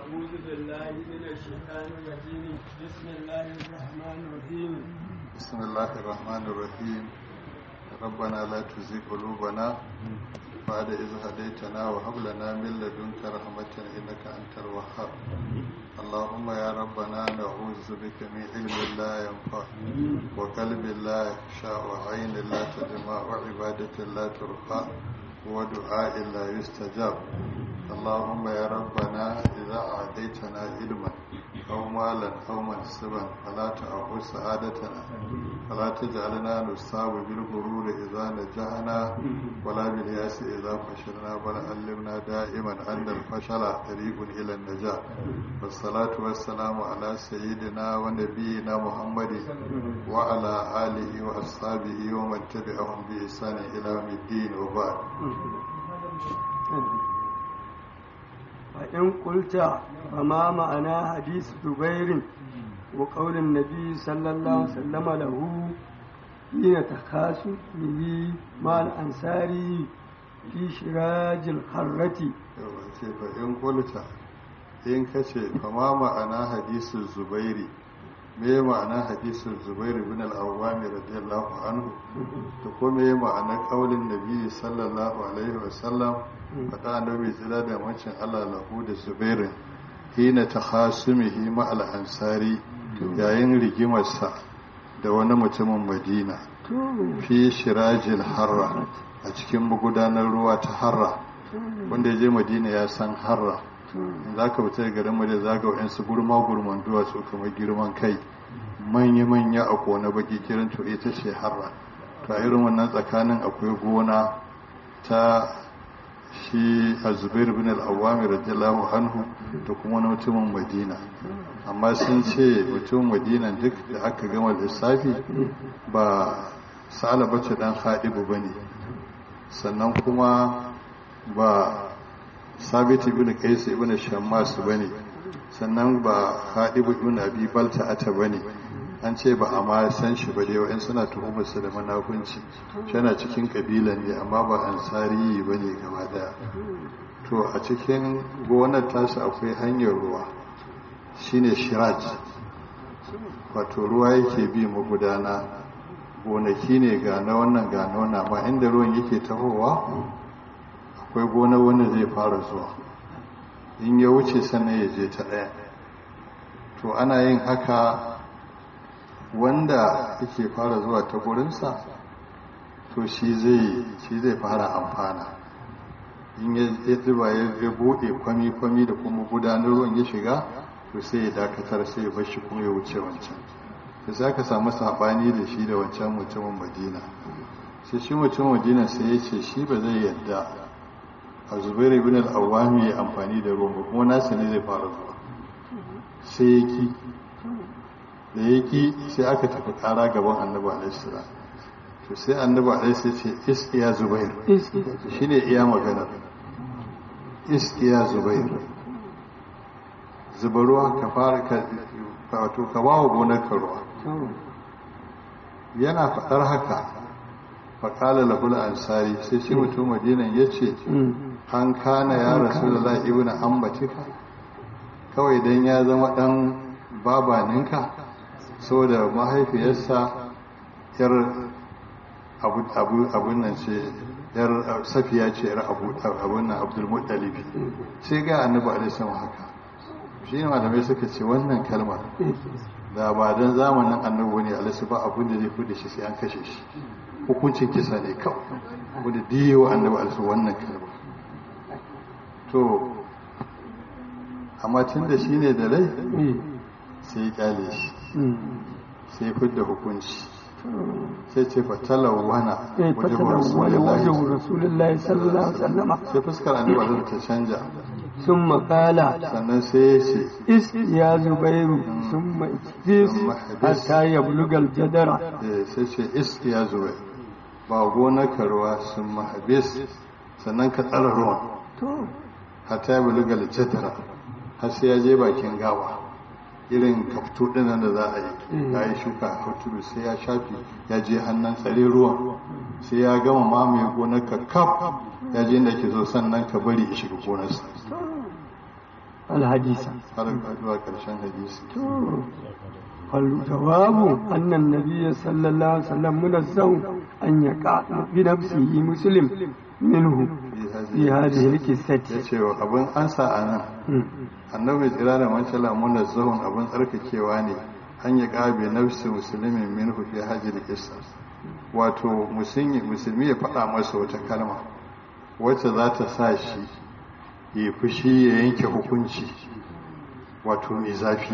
أعوذ بالله من الشيطان الرجيم بسم الله الرحمن الرحيم بسم الله الرحمن الرحيم ربنا لا تزغ قلوبنا بعد إذ هديتنا وهب لنا من لدنك رحمة إنك أنت الوهاب اللهم يا ربنا نعوذ بك من علم لا ينفع وقلب لا يخشى وعين لا تدمع وعبادة لا ترفع ودعاء لا يستجاب اللهم يا ربنا إذا أعطيتنا علما أو مالا أو منصبا فلا تعقل سعادتنا فلا تجعلنا نصاب بالغرور إذا نجحنا ولا بالياس إذا فشلنا بل علمنا دائما أن الفشل طريق إلى النجاة والصلاة والسلام على سيدنا ونبينا محمد وعلى آله وأصحابه ومن تبعهم بإحسان إلى يوم الدين وبعد فإن قلت فما معنى حديث زبير وقول النبي صلى الله عليه وسلم له حين تخاصم به مع الأنصاري في شراج الحرة ce fa in kulta in ka ce fa ma ma'ana hadisin zubairi me ma'ana hadisin zubairi bin al-awwami radiyallahu anhu to ko me ma'ana kaulin nabi sallallahu alaihi wa sallam fada annabi tsira da mancin Allah lahu da zubairin hina takhasumihi ma al-ansari yayin rigimarsa da wani mutumin madina fi shirajil harra a cikin magudanar ruwa ta harra wanda ya je madina ya san harra za ka fita garin madina za ga wa'yansu gurma gurman duwatsu kamar girman kai manya-manya a kone baki kiran to ita ce harra to a irin wannan tsakanin akwai gona ta shi a zubair bin al'awami radiyallahu anhu da kuma wani mutumin madina amma sun ce mutumin madina duk da aka gama lissafi ba sa'ala bace dan haɗibu ba ne sannan kuma ba sabit ibn qais ibn shammas bane sannan ba hadib ibn abi balta ata bane an ce ba a ma san shi ba dai wa'in suna tuhumar su da manafunci yana cikin kabilan ne amma ba ansari bane gaba daya to a cikin gonar tasu akwai hanyar ruwa shine shiraj wato ruwa yake bi magudana gonaki ne ga na wannan ga na wannan amma inda ruwan yake tahowa akwai gona wanda zai fara zuwa in ya wuce sannan ya je ta ɗaya to ana yin haka wanda yake fara zuwa ta gurinsa to shi zai shi zai fara amfana in ya zuba ya buɗe kwami-kwami da kuma gudanar ruwan ya shiga to sai ya dakatar sai ya bashi kuma ya wuce wancan da za ka samu saɓani da shi da wancan mutumin madina sai shi mutumin madina sai ya ce shi ba zai yadda a zubairu ibn al-awwami ya amfani da ruwan ba kuma nasa ne zai fara zuwa sai ya ki da ya ki sai aka tafi kara gaban annabi alaihissalam to sai annabi alaihissalam ce is iya zubair shi ne iya maganar is iya zubair zuba ruwa ka fara ka wato ka ba wa gonar ka ruwa yana faɗar haka faƙala lahul ansari sai shi mutum madinan ya ce an kana ya rasu da za ibina ambatika kawai don ya zama ɗan babaninka so da mahaifiyarsa yar abun nan ce yar safiya ce yar abun nan abdulmuttalibi sai ga annabi alaihi haka shi ne malamai suka ce wannan kalmar da ba don zamanin annabi ne alaihi ba abun da zai fi shi sai an kashe shi hukuncin kisa ne kawai wadda diyewa annabi alaihi wannan kalmar to amma tun da shi ne da rai sai ya kyale shi sai ya fidda hukunci sai ce fatalar wana wajen rasulullahi sallallahu alaihi wasallama sai fuskar annabi alaihi ta canja sun makala sannan sai ya ce is ya zubairu sun ma'ikis hatta ya bulugal jadara sai ce is ya zubairu ba gonar ruwa sun mahabis sannan ka tsara ruwan hata ya bulugal jadara har sai ya je bakin gawa irin kaftu dinan da za a yi ya yi shuka a tudu sai ya shafi ya je hannun tsare ruwan sai ya gama mamaye gonar ka kaf ya je inda ke zo sannan ka bari ya shiga gonarsa alhadisa har zuwa ƙarshen hadisi فالجواب أن النبي صلى الله عليه وسلم منزه أن يقع بنفسه مسلم منه في هذه ya القصة ce wa abin ansa a nan annabi tsira da mancala muna zahun abin tsarkakewa ne an yi ƙabe nafsi musulmin min fi hajji kisa wato musulmi musulmi ya faɗa masa wata kalma wacce za ta sa shi ya fushi ya yanke hukunci wato mai zafi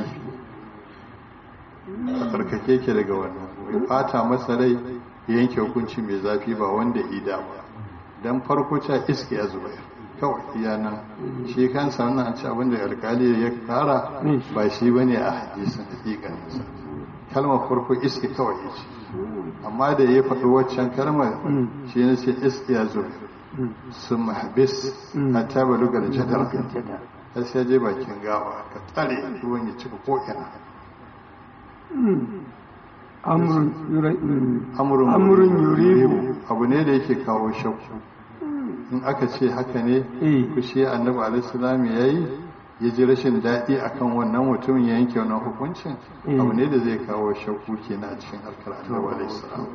a tsarkake ke daga wannan ya fata masa rai ya yanke hukunci mai zafi ba wanda ida ba don farko ca iske ya zubayar kawai iya nan shi kansa wannan an ci abin da alkali ya kara ba shi ba ne a hadisin hakikaninsa kalmar farko iske kawai ya ce amma da ya faɗi waccan kalmar shi ne ce iske ya zubayar sun mahabis a taba lugar jadar ya sai je bakin gawa ka tsare ruwan ya cika ko'ina أمر يري- amurin أمر يريب abu ne da yake kawo shakku in aka ce haka ne إيه fushi annabi alaihissalam ya yi ya ji rashin daɗi akan wannan mutumin ya yanke wannan hukuncin Mm. abu ne da zai kawo shakku kenan a cikin harkar annabi alaihissalam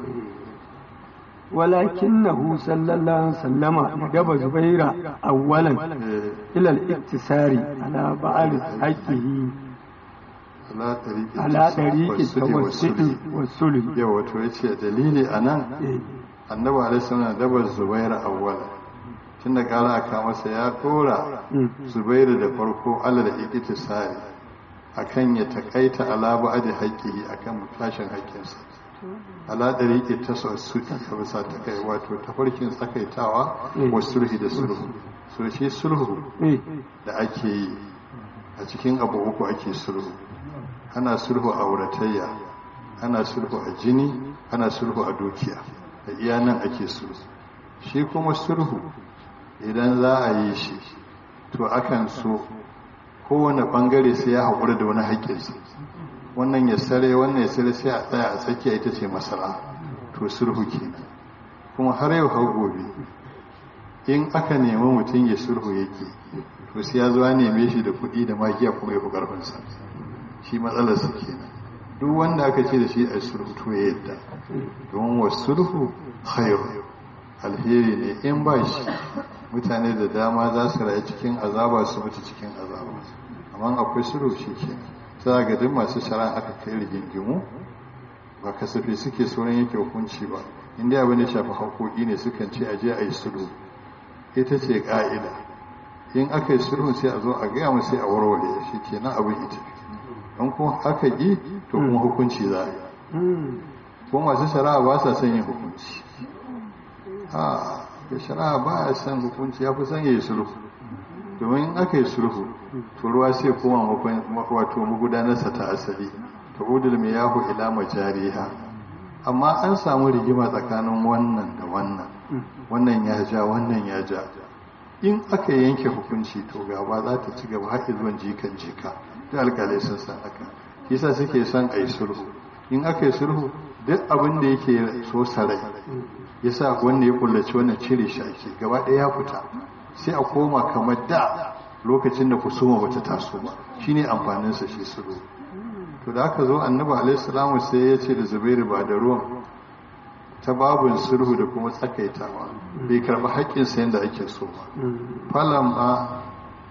ولكنه صلى الله عليه وسلم ندب زبير أولا Eh, إلى الاقتصار على بعض حقه ala tariqi على طريق wasuli التوسط wasuli. والصلح yau wato ya ce dalili a nan إيه. annabi alaihissalam dabar zubaira awwala tun da ƙara aka masa ya ɗora مم. zubairu da farko alal iktisari akan ya takaita ala ba'di haqqihi akan tashin haƙƙinsa ala dariqi tasassuti ka bisa ta kai wato tafarkin tsakaitawa Mm. wa sulhi da sulhu so shi sulhu إيه. da ake yi a cikin abu uku ake sulhu ana sulhu a auratayya ana sulhu a jini ana sulhu a dukiya da iya nan ake sulhu shi kuma sulhu idan za a yi shi to akan so kowane bangare sai ya haƙura da wani haƙƙinsa wannan ya sare wannan ya sare sai a tsaya a tsakiya ita ce masara to sulhu kenan kuma har yau har gobe in aka nemi mutum ya sulhu yake to sai ya zo ya neme shi da kuɗi da magiya kuma ya fi ƙarfinsa shi matsalar su kenan duk wanda aka ce da shi a sulhu to ya yadda don wa sulhu khairu alheri ne in ba shi mutane da dama za su rayu cikin azaba su mutu cikin azaba amma akwai sulhu shi kenan sai ga duk masu shari'a aka kai rigingimu ba kasafi suke sauran yake hukunci ba inda abin da shafi haƙoƙi ne sukan ce a je a yi sulhu ita ce ƙa'ida in aka yi sulhu sai a zo a gaya mu sai a warware shi ke nan abin ita in kuma aka yi to kuma hukunci za a yi مم. ko masu shari'a ba sa son yin hukunci a da shari'a ba ya son hukunci ya fi son ya yi sulhu domin in aka yi sulhu to ruwa sai koma makon- wato magudanarsa ta asali ta udul mai yahu ila majariha amma an samu rigima tsakanin wannan da wannan wannan ya ja wannan ya ja in aka yanke hukunci to gaba za ta ci gaba har zuwan jikan jika da alkalai sun san haka yasa suke son a yi sulhu in aka yi sulhu duk abin da yake so sarai yasa wanda ya kullaci wannan cire shi ake gaba ɗaya ya fita sai a koma kamar da lokacin da kusuma bata taso ba shine amfaninsa shi sulhu to da aka zo annabi alaihi salamu sai ya ce da zubairu ba da ruwan ta babin sulhu da kuma tsakaitawa bai karɓi haƙƙinsa yadda ake so ba falon ba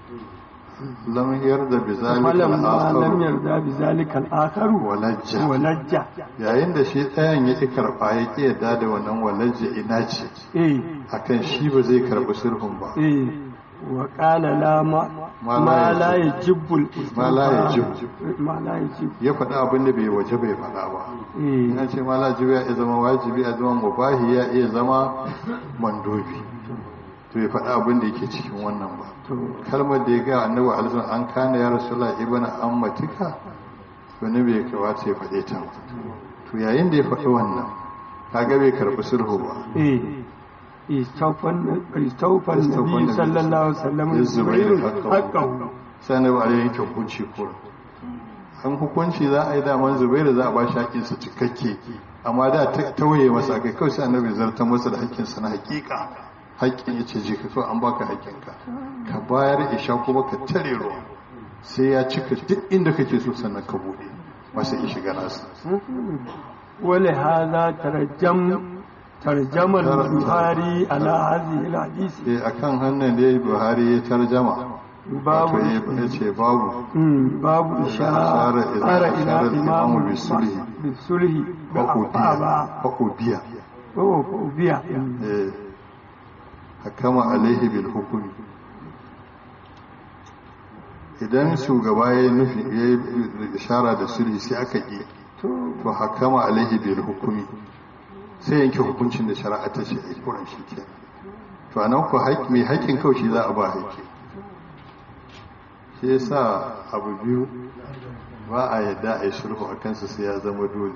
lam yarda bi zalika فلما لم al-akhar يرضى بذلك الآخر walajja ولج yayin da shi ɗayan ya ƙi karɓa ya ƙi yadda da wannan walajja ina ce إيه akan shi ba zai karɓi sulhun ba إيه وقال لا ما ما ما لا لا يجب الإثم ما لا يجب. ما لا يجب ya faɗi abin da bai waje bai faɗa ba إيه ina ce ma lajibi ya iya zama wajibi ya zama mubahi ya iya zama mandobi to ya faɗa abin da yake cikin wannan ba to kalmar da ya ga annabi alaihi an kana ya rasulullah ibn ammatika to ne bai kawata ya faɗe ta ba to yayin da ya faɗi wannan kaga bai karɓi sulhu ba إيه استوفى استوفى النبي النبي صلى الله عليه وسلم للزبير الزبير حقه. حقه sai annabi alaihi yanke hukunci kura an hukunci za a yi daman zubairu za a ba shi haƙƙinsa cikakke amma da ta tauye masa kai kawai sai annabi zartar masa da haƙƙinsa na haƙiƙa haƙƙin ya ce je ka kawai an baka haƙƙinka ka bayar isha kuma ka tare ruwa sai ya cika duk inda kake so sannan ka bude masa in shiga nasa wale haza tarjam tarjamar buhari ala hadhihi alhadith eh akan hannun da Buhari ya tarjama babu wato ya ce babu Mm, babu ishara Ishara ila- ila ishara imamu imamu bisulhi. bisulhi da ba faƙobiya ko ko biya eh hakama alaihi bil hukumi idan shugaba ya yi nufi ya yi ishara da sulhi sai aka ƙi to to hakama alaihi bil hukumi sai yanke hukuncin da shari'a ta ce a kuran shi ke to anan ku haƙƙi mai haƙƙin kawai shi za a ba haƙƙi shi yasa abu biyu ba a yadda a yi sulhu a kansa sai ya zama dole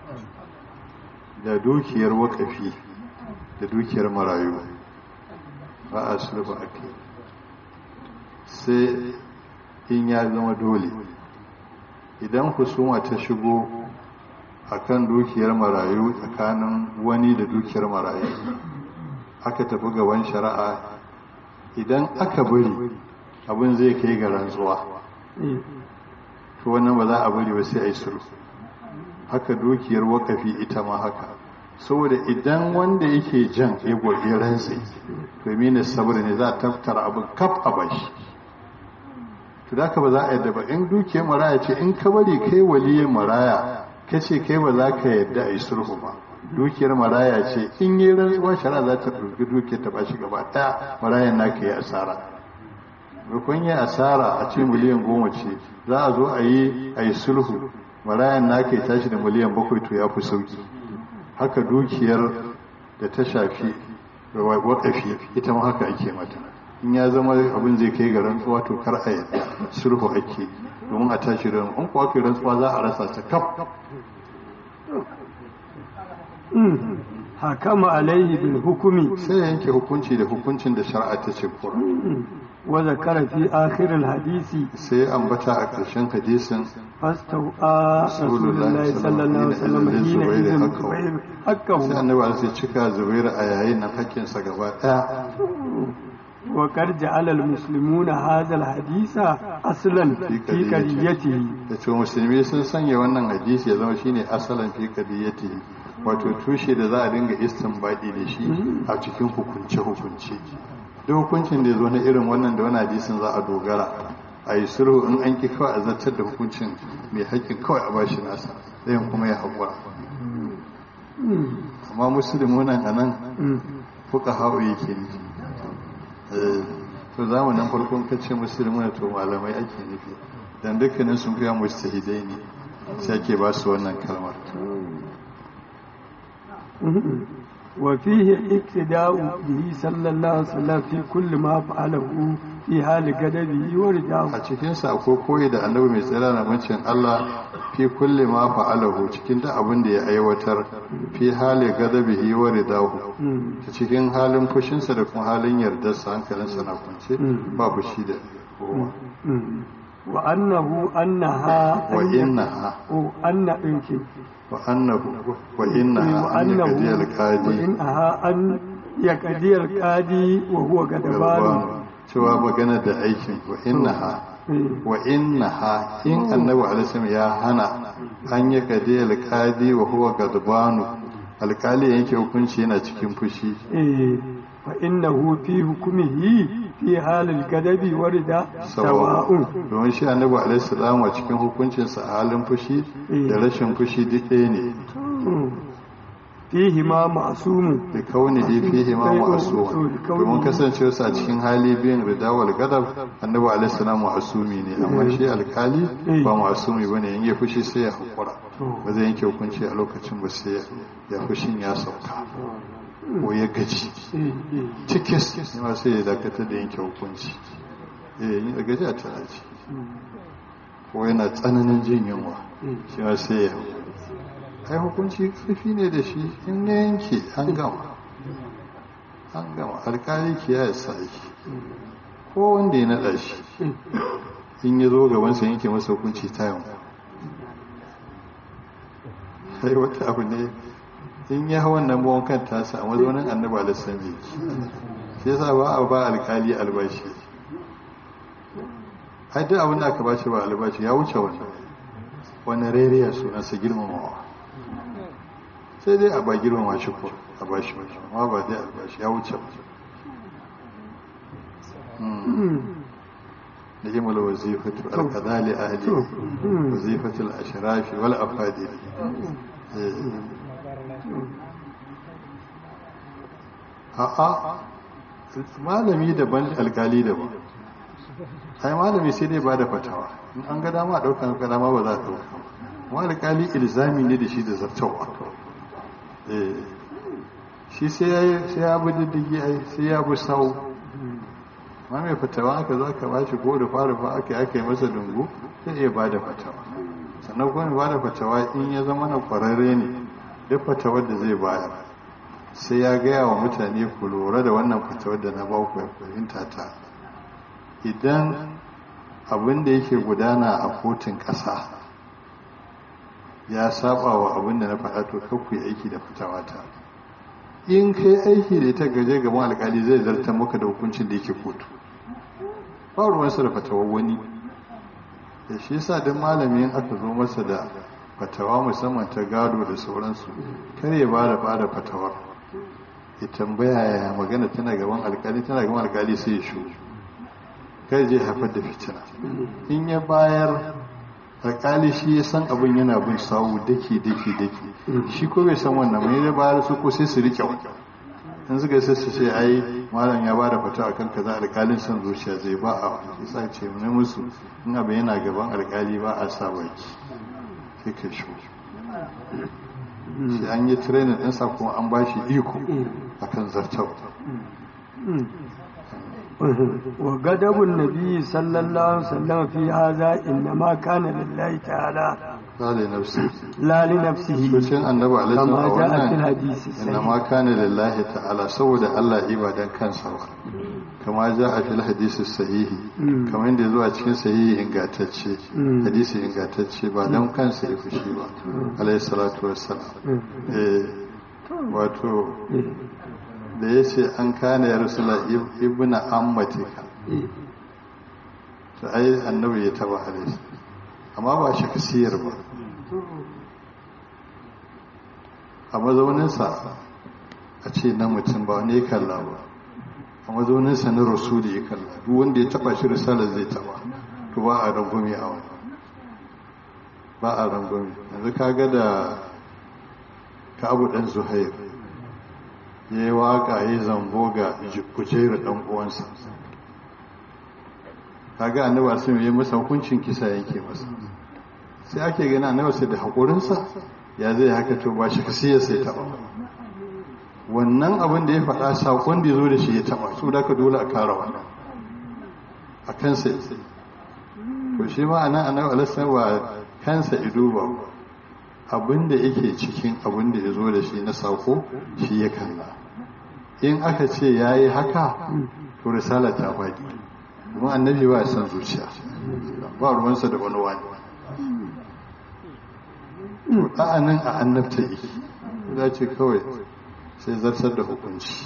da dukiyar wakafi da dukiyar marayu ba a sulhu a kai sai in ya zama dole idan husuma ta shigo akan dukiyar marayu tsakanin wani da dukiyar marayu aka tafi gaban shari'a idan aka bari abin zai kai ga rantsuwa eh, to wannan ba za a bari ba sai a yi sulhu haka dukiyar wakafi ita ma haka saboda idan wanda yake jan ya gwarge rantsi domin ne saboda ne za a tattara abin kaf a bashi to da ba za a yadda ba in dukiyar maraya ce in ka bari kai waliyin maraya ka ce kai ba za ka yadda a yi sulhu ba dukiyar maraya ce in yi rantsuwa shara za ta ɗauki dukiyar ta bashi gaba ɗaya marayan naka yi asara rukun yi asara a ce miliyan goma ce za a zo a yi a yi sulhu marayan naka ya tashi da miliyan bakwai to ya fi sauki haka dukiyar da ta shafi da wakafi ita ma haka ake mata in ya zama abin zai kai ga rantsuwa to kar a yadda sulhu ake domin a tashi da in kuwa kai rantsuwa za a rasa ta kaf mm, hakama alaihi bil hukumi sai ya yanke hukunci da hukuncin da shari'a ta ce kura wa zakara fi akhir al hadisi sai ya ambata a ƙarshen hadisin fastawa rasulullahi sallallahu alaihi wasallam hina idin zubair sai hakkahu annabi sai cika zubairu a yayin nan hakkinsa gaba ɗaya wa qad ja'ala al muslimuna hadha al hadisa aslan fi qadiyatihi da ce musulmi sun sanya wannan hadisi ya zama shine asalin fi qadiyati wato tushe da za a dinga istinbadi da shi a cikin hukunce hukunce duk hukuncin da ya zo na irin wannan da wani hadisin za a dogara a yi sulhu in an ki kawai a zartar da hukuncin mai haƙƙin kawai a bashi nasa ɗayan kuma ya haƙura amma musulmi nan a nan fuka hau yake nufi Eh, to zamanin farkon kace musulmi to malamai ake nufi dan dukkanin sun fiya mustahidai ne sai ake ba su wannan kalmar وفيه اقتداء به صلى الله عليه وسلم في كل ما فعله في حال غضبه ورجاه a cikin sa akwai koyi da annabi mai tsira na mancin Allah fi kulli ma fa'alahu cikin da abin da ya aiwatar fi hali gadabihi wa ridahu ta cikin halin fushinsa da kuma halin yardarsa hankalinsa na kwance ba fushi da kowa وأنه أنها wa innaha وأن إنك wa annahu wa innaha an وأنه yaqdi al-qadi وإنها أن يقضي القاضي وهو غضبان cewa magana da aikin wa innaha wa innaha in annabi alaihi ya hana an yi kadi alqadi wa huwa gadbanu alkali yanke hukunci yana cikin fushi إيه فإنه في حكمه في حال الغضب ورد سواء domin shi annabi alaihi salam a cikin hukuncinsa a halin fushi da rashin fushi duk ɗaya ne fihi ma ma'sumu da kauni da fihi ma ma'asuma domin kasancewa a cikin hali biyan ridawal gadab annabi alaihi salam ma'asumi ne amma shi alkali ba ma'asumi bane in ya fushi sai ya hakura ba zai yanke hukunci a lokacin ba sai ya fushin ya sauka ko ya gaji cikis ne ma sai ya dakatar da yanke hukunci eh yin gaji a tana ci ko yana tsananin jin yunwa shi ma sai ya ai hukunci karfi ne da shi in ya yanke an gama an gama alkali kiyaye sa yake ko wanda ya naɗa shi in ya zo gabansa yanke masa hukunci ta yau sai wata abu ne in ya hawan nan bawon kan tasa a mazaunin annabi alisan jiki shi yasa ba a ba alkali albashi ai duk abin da aka bashi ba albashi ya wuce wannan wani reriya sunansa girmamawa sai dai a ba girmama shi ko a ba shi wani amma ba dai albashi ya wuce da himal wazifatu alqadali ahli wazifatu al-ashrafi wal afadil a'a malami daban alkali daban ai malami sai dai ba da fatawa in an ga dama ɗaukan ga dama ba za a ɗauka amma alkali ilzami ne da shi da zartawa shi sai ya bi diddigi ai sai ya bi sau ma mai fatawa aka zo aka bashi ko da fara fa aka aka yi masa dungu sai iya ba da fatawa sannan kuma ba da fatawa in ya zama na kwararre ne duk fatawar da zai bayar sai ya gaya wa mutane ku lura da wannan fatawar da na ba ku fahimta ta idan abin da yake gudana a kotun ƙasa ya saba wa abin da na faɗa to kakku yi aiki da fitawa ta in kai aiki da ita gaje gaban alkali zai zartar maka da hukuncin da yake kotu ba ruwansa da fatawar wani da shi yasa duk malamin aka zo masa da fatawa musamman ta gado da sauransu kar ya bada bada fatawar ya tambaya ya magana tana gaban alkali tana gaban alkali sai ya shu kai je haifar da fitina in ya bayar alkali shi ya san abin yana bin sawu dake dake dake shi ko bai san wannan mai da bayar su ko sai su rike in suka sai su ce ai malam ya bada fata akan kaza alkalin son zuciya zai ba a wani sai ce ne musu in abin yana gaban alkali ba a sa baki sai ka shi sai an yi training ɗinsa kuma an ba shi iko akan zartar وغضب النبي صلى الله عليه وسلم في هذا إنما كان لله تعالى لا لنفسه لا لنفسه sosai annabi alaihi كما salam جاء في wannan الحديث الصحيح innama kana lillahi ta'ala saboda Allah ibadan kansa ba kama ja a fil hadisi sahihi kamar yadda zuwa cikin sahihi ingantacce hadisi ingantacce ba don kansa ya fushi ba alaihi salatu wassalam eh wato da ya ce an kana ya rasula ibna ammatika to ai annabi ya taba alaihi amma ba shi kasiyar ba a mazauninsa a ce na mutum ba wani ya kalla ba a mazauninsa na rasuli ya kalla duk wanda ya taba shi risalar zai taba to ba a rangwame a wani ba a rangwame yanzu ka ga da ka abu ɗan zuhair ya yi waka ya yi zambo ga kujerar ɗan uwansa ka ga annabi sun yi masa hukuncin kisa yanke masa sai ake gani annabi sai da haƙurinsa ya zai haka to ba shi kasi ya sai taɓa wannan abin da ya faɗa saƙon da ya zo da shi ya taɓa su da ka dole a kara wannan a kansa ya sai to shi ma anan annabi alaihi wa kansa ido ba abin da yake cikin abin da ya zo da shi na saƙo shi ya kalla in aka ce ya yi haka to risala ta faɗi kuma annabi ba ya san zuciya ba ruwansa da wani wani to ɗa'anin a annabta yi za ce kawai sai zartar da hukunci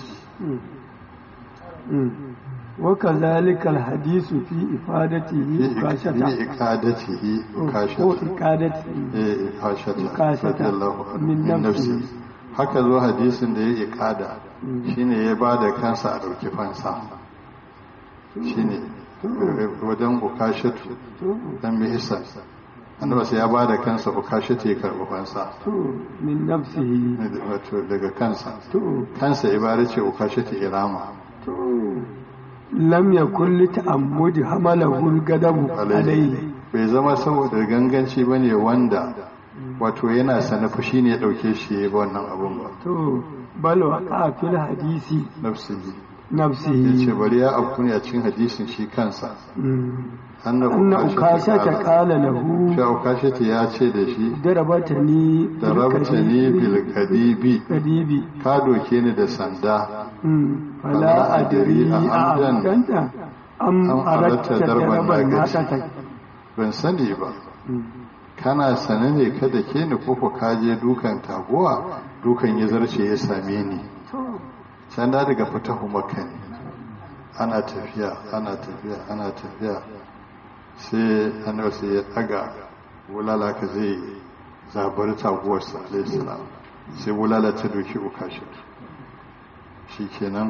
وكذلك الحديث في إفادته في كاشة إقادته أو كاشة إقادته eh kashata Kashata radiyallahu anhu min min nafsi. nafsi haka zo hadisin da ya ikada shine ya bada kansa a dauki fansa shine wajen ukashatu dan bi isa annabi sai ya bada kansa ukashatu ya karbi fansa من نفسه wato daga kansa تو kansa ibara ce ukashatu irama تو لم يكن لتأمد حمله الغضب عليه bai zama saboda ganganci bane wanda wato yana sana fushi ne ya dauke shi ya yi wannan abun ba تو بل وقع في الحديث nafsihi نفسه yace bari ya afku ne a cikin hadisin shi kansa مم. anna أن أكاشة قال له shi ukashata ya ce da shi ضربتني darabtani bil kadibi كديبي ka doke ni da sanda فلا أدري أعمداً أعمدت أم أم أردت أردت ضربا ضربا ناقصا. ناقتك ban sani ba kana sane ne kada ke ni koko ka je dukan taguwa dukan ya zarce ya same ni can da daga fitahu makka ne ana tafiya ana tafiya ana tafiya sai annabi sai ya daga bulala ka zai zabar taguwarsa alayhi salam sai bulala ta doki ukashi shi kenan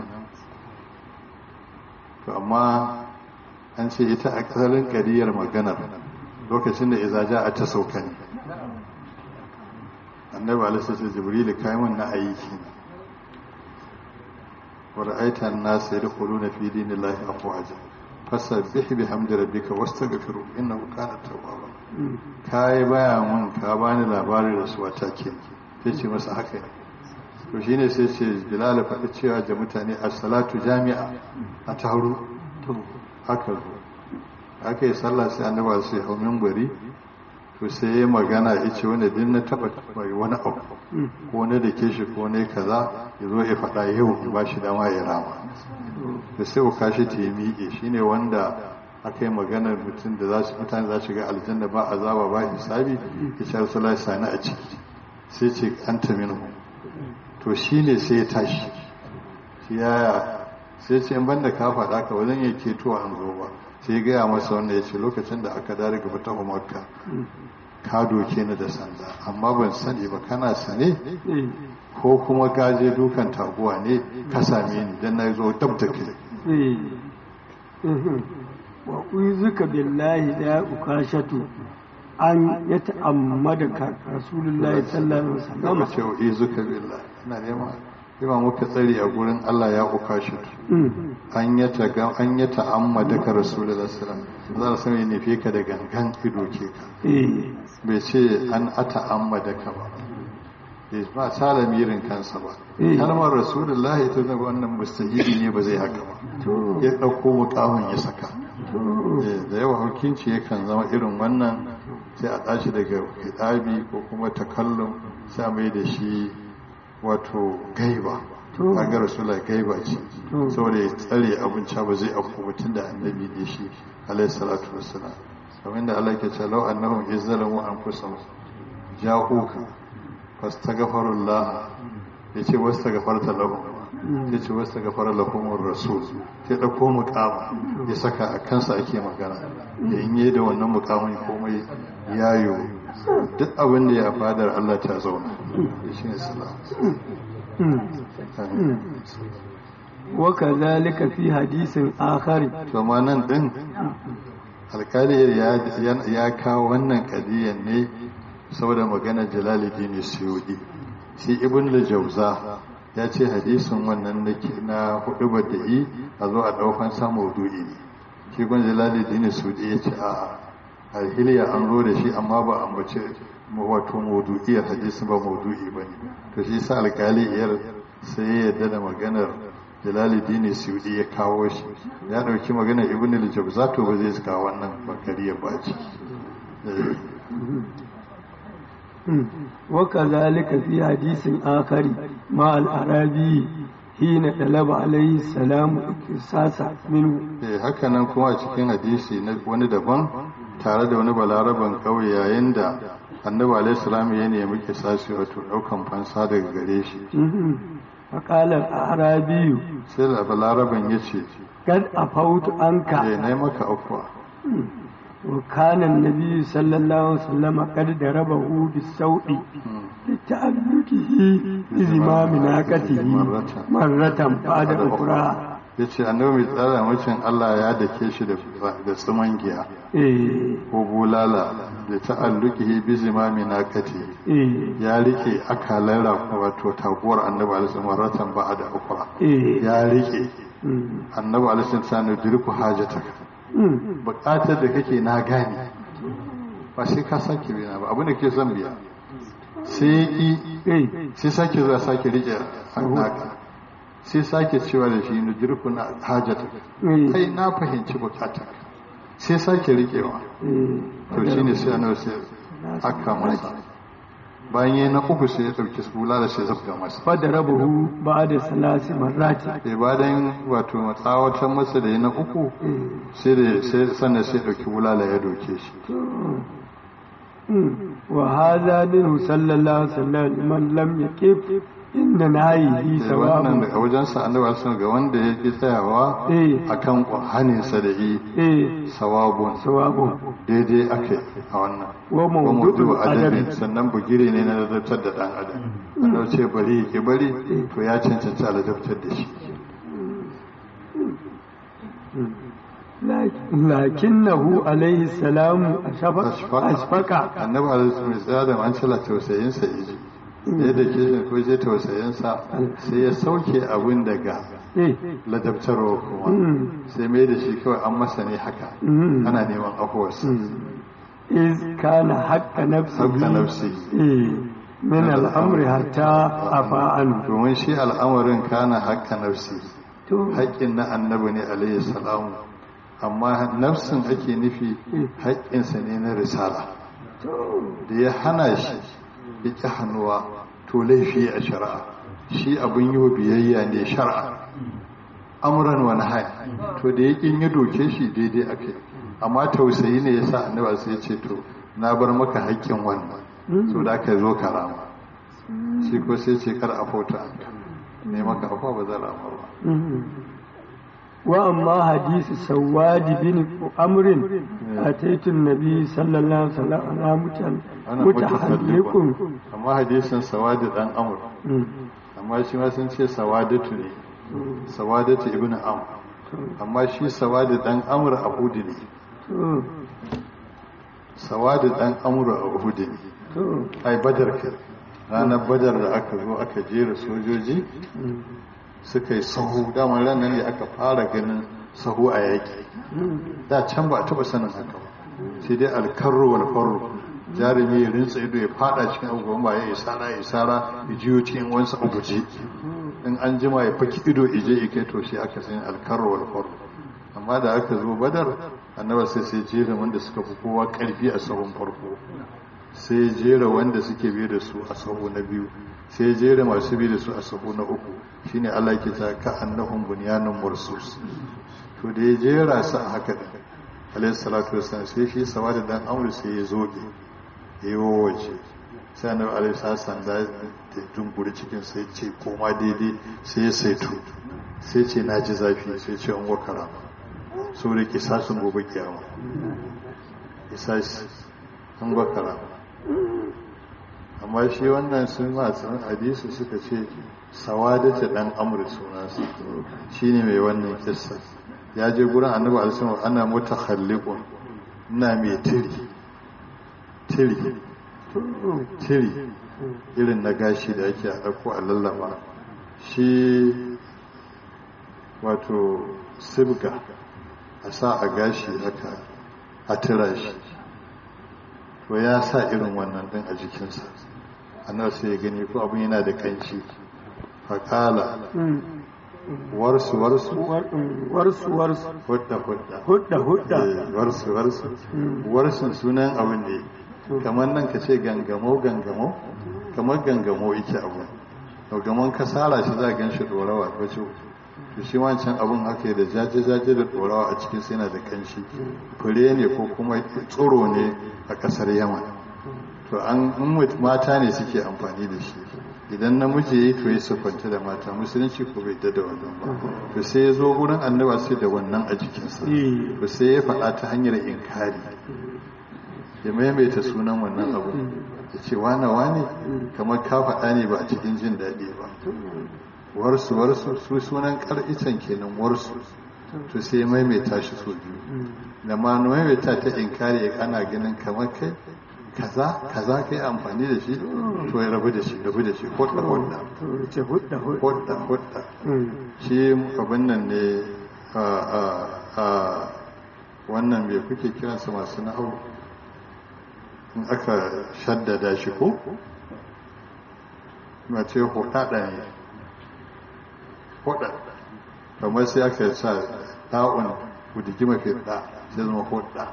to amma an ce ita a ƙasarin ƙariyar maganar lokacin da izaja a ta sauka ne annabi alisa ce jibrilu kayan wannan aiki ne wa ra'aita an-nas yadkhuluna fi dinillahi afwaja fasabbih bihamdi rabbika wastaghfiru innahu kana tawwaba kai baya mun ka bani labarin rasuwa ta ke sai ce masa haka ne to shine sai ce bilal faɗi cewa da mutane as-salatu jami'a a taru to haka zo aka yi sallah sai annabi sai hau minbari to sai ya magana ya ce wanda din na taba bai wani abu ko na da ke shi ko ne kaza ya zo ya faɗa yau in ba shi dama ya rama da sai uka shi ta yi miƙe shi ne wanda aka yi maganar mutum da za su mutane za su ga aljanna ba azaba ba hisabi ya ce rasulullah sani a ciki sai ce an ta minhu to shi ne sai ya tashi shi yaya sai ce in banda ka faɗa ka wajen ya keto an zo ba sai gaya masa wanda ya ce lokacin da aka dare gaba ta makka ka doke ni da sanda amma ban sani ba kana sane ko kuma ka je dukan taguwa ne ka same ni dan na zo dab da kai wa uzuka billahi da ukashatu an ya ta'ammada ka rasulullahi sallallahu alaihi wasallam ce wa izuka billahi ina nema ima muka tsari a gurin Allah ya ukashatu an ya ta an ya ta'ammada ka rasulullahi sallallahu alaihi wasallam za a sani nufe ka da gangan ido ke ka bai ce an ata ammada ka ba ba salamirin kansa ba kalmar rasulullahi ita da wannan mustahili ne ba zai haka ba ya ɗauko mukamin ya saka da yawa hukunci yakan zama irin wannan sai a tashi daga hidabi ko kuma takallum sai a mai da shi wato gaiba kaga rasulullahi gaiba ce saboda ya tsare abinci ba zai afku mutum da annabi ne shi alaihi salatu wassalam kamar da Allah ke ce lau annahum izzalamu anfusahum ja'uka fastaghfirullah yace wastaghfarta lahum yace wastaghfara lahum rasul sai dauko muqama ya saka a kansa ake magana da in yi da wannan muqamin komai yayo duk abin da ya fadar Allah ta zauna shi ne salam وكذلك في حديث آخر to ma nan din alkali ya kawo wannan kadiyan ne saboda magana jalaluddin suyudi shi ibn al-jawza ya ce hadisin wannan na hudu bada'i a zo a daukan sa maudu'i ne shi ibn jalaluddin suyudi ya ce a alhiliya an zo da shi amma ba an bace wato maudu'iyar hadisin ba maudu'i bane to shi sa alkali iyar sai ya yarda da maganar jalaluddin suyudi ya kawo shi ya dauki magana ibn al-jawza to ba zai kawo wannan bakariya ba ci وكذلك في حديث آخر مع الأعرابي حين طلب عليه السلام اقتصاص منه eh haka nan kuma a cikin hadisi na wani daban tare da wani balaraban kauye yayin da annabi alaihi salam ya nemi kisasi wato daukan fansa daga gare shi فقال الأعرابي sai da balaraban ya ce قد أفوت عنك eh na maka afwa وكان النبي صلى الله عليه وسلم قد ضربه بالسوء لتألقه بزمام ناقته مرة بعد أخرى ya ce annabi mai tsara mucin Allah ya dake shi da tsuman giya eh ko bulala da ta'alluki bi zimami naqati eh ya rike akalan rafa wato taguwar annabi alaihi maratan ba da ukra eh ya rike mm, annabi alaihi sanu dirku hajataka mm, bukatar da kake na gane ba sai ka sake biya ba abin da ke son biya sai ki eh sai sake zuwa sake rike naka sai sake cewa da shi nudirku na hajataka eh kai na fahimci bukatar sai sake rikewa eh to shine sai annabi sai aka masa bayan yayi na uku sai ya dauki sula da sai zabga masa فضربه بعد ثلاث مرات sai bayan wato matsawatan masa da ya na uku eh sai da sai sannan sai dauki bulala ya doke shi وهذا منه صلى الله عليه وسلم من لم يكف إن نهيه da wannan سواء daga wajensa annabi sun ga wanda ya ki tsayawa Eh. akan haninsa da yi إيه sawabun سواء daidai ake a wannan wa wa mutu mawdu'u adabi adabi sannan bugire ne na ladabtar da dan adam annabi ce bari ki bari to ya cancanci a ladabtar da shi lakinnahu alaihi salamu Ashfaqa. ashfaqa annabi alaihi salatu an cila tausayin sa iji sai da ke shi ko je tausayin sa sai ya sauke abin daga eh ladabtarwa kuma Mm. sai mai da shi kawai an masa ne haka Mm. ana neman afuwarsa iz kana haqqa nafsihi Haqqa nafsihi. eh min al-amri hatta afa an domin shi al'amarin kana haƙƙa nafsi to haƙƙin na annabi ne alaihi salamu amma nafsin ake nufi haƙƙinsa ne na risala da ya hana shi ya ƙi hannuwa to laifi a shari'a shi abin yi wa biyayya ne shari'a amuran wani hai to da ya ƙin ya doke shi daidai ake amma tausayi ne ya sa annaba sai ya ce to na bar maka haƙƙin wannan so da aka zo karama shi ko sai ce kar a fauta ne maka afuwa ba zan rama ba wa amma hadisi sawadi bin amrin ataitu nabi sallallahu alaihi wasallam ana mutan ana mutahalliqun mutakallikun amma hadisin sawadi dan amur amma shi ma sun ce sawadatu ne sawadatu ibn amr amma shi sawadi dan amur a hudu ne to sawadi dan amur a hudu ne to ai badar kai ranar badar da aka zo aka jera sojoji suka yi sahu damar ranar ne aka fara ganin sahu a yaƙi da can ba a taɓa sanin haka ba sai dai alkarro wal farro jarumi ya rinsa ido ya fada cikin abubuwan ba ya isara ya isara ya jiyo cikin wansa a guje in an jima ya faki ido ije ya kai to shi aka sani alkarro wal farro amma da aka zo badar annaba sai sai jera wanda suka fi kowa karfi a sahun farko sai jera wanda suke biye da su a sahu na biyu sai jera masu biye da su a sahu na uku shine Allah ke ta ka annahum bunyanun mursus to da ya jera su a haka din alayhi salatu wassalam sai shi sawada dan amru sai ya zoge ya yi waje sai annabi alayhi salatu da da dunguri cikin sai ce koma daidai sai ya saito sai ce na ji zafi sai ce an wakara saboda ke sasun gobe kiyama isasi an wakara amma shi wannan sun masu hadisi suka ce sawadata dan amur sunansa shi ne mai wannan kissa ya je gurin annabi alisun ana mota hallikun ina mai tiri tiri tiri irin na gashi da ake a ɗauko a lallaba shi wato sibga a sa a gashi haka a tira shi to ya sa irin wannan din a jikinsa annabi sai ya gani ko abin yana da kanci faƙala warsu warsu warsu warsu hudda hudda hudda hudda Eh, warsu warsu warsun sunan abin ne kamar nan ka ce gangamo gangamo kamar gangamo yake abu gangamon ka sara shi za a gan shi ɗorawa wace to shi wancan abun haka da jaje-jaje da ɗorawa a cikin sai yana da kanshi fure ne ko kuma tsoro ne a ƙasar yaman to an in mut- mata ne suke amfani da shi idan namiji ya yi to ya siffanta da mata musulunci ko bai da wannan ba to sai ya zo gurin annaba sai da wannan a jikinsa Eh. to sai ya faɗa ta hanyar inkari ya maimaita sunan wannan abu ya ce wane wane kamar ka faɗa ne ba a cikin jin daɗi ba warsu warsu su sunan ƙar'icen kenan warsu to sai ya maimaita shi so biyu da ma maimaita ta inkari ya ana ganin kamar kai kaza kaza kai amfani da shi to ya rabu da shi rabu da shi hudda hudda to ce hudda hudda hudda hudda Mm. shi abin nan ne a a a wannan me kuke kiransa masu na'au in aka shaddada shi ko na ce hudada ne hudada kamar sai aka sa ta'un kudigi mafi da sai zama hudda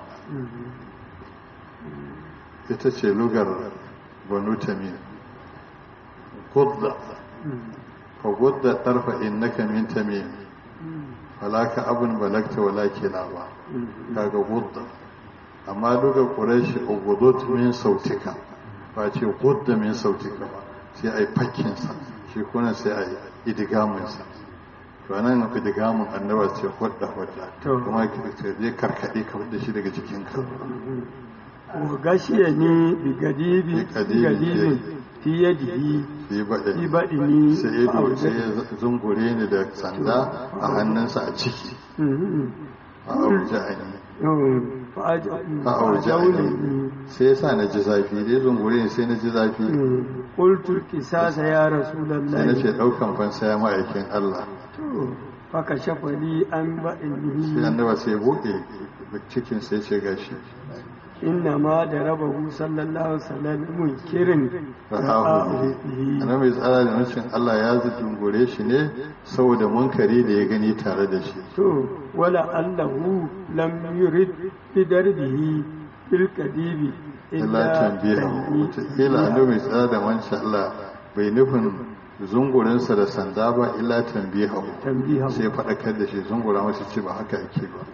ita ce lugar banu tamim gudda fa gudda tarfa innaka min tamim falaka abun balagta wala kilaba kaga gudda amma duka ƙurashi ugudut min sautika ba ce gudda min sautika ba sai a yi fakkinsa shi kuna sai a yi idigamunsa to nan idigamun annaba ce hudda hudda kuma ka je karkaɗe ka da shi daga jikinka wa gashiya ne bigadibi bigadibin fi yadihi fi fi baɗini sai ya sai ya zungure ni da sanda a hannunsa a ciki a auja'ani fa'auja'ani sai ya sa na ji zafi dai zungure ni sai na ji zafi qultu qisasa ya sai na rasulullahi ce ɗaukan fansa ya ma'aikin Allah to faka shafali an sai baɗinihi annaba sai buɗe cikin sai ce gashi inna ma da rabahu sallallahu alaihi wasallam munkirin rahahu ana mai tsara da nufin Allah ya zungure shi ne saboda munkari da ya gani tare da shi to wala allahu lam yurid bi darbihi bil qadibi illa tambiha kila annabi mai tsara da wancan Allah bai nufin zungurinsa da sanda ba illa tambiha tambiha sai faɗakar da shi zungura masa ce ba haka ake ba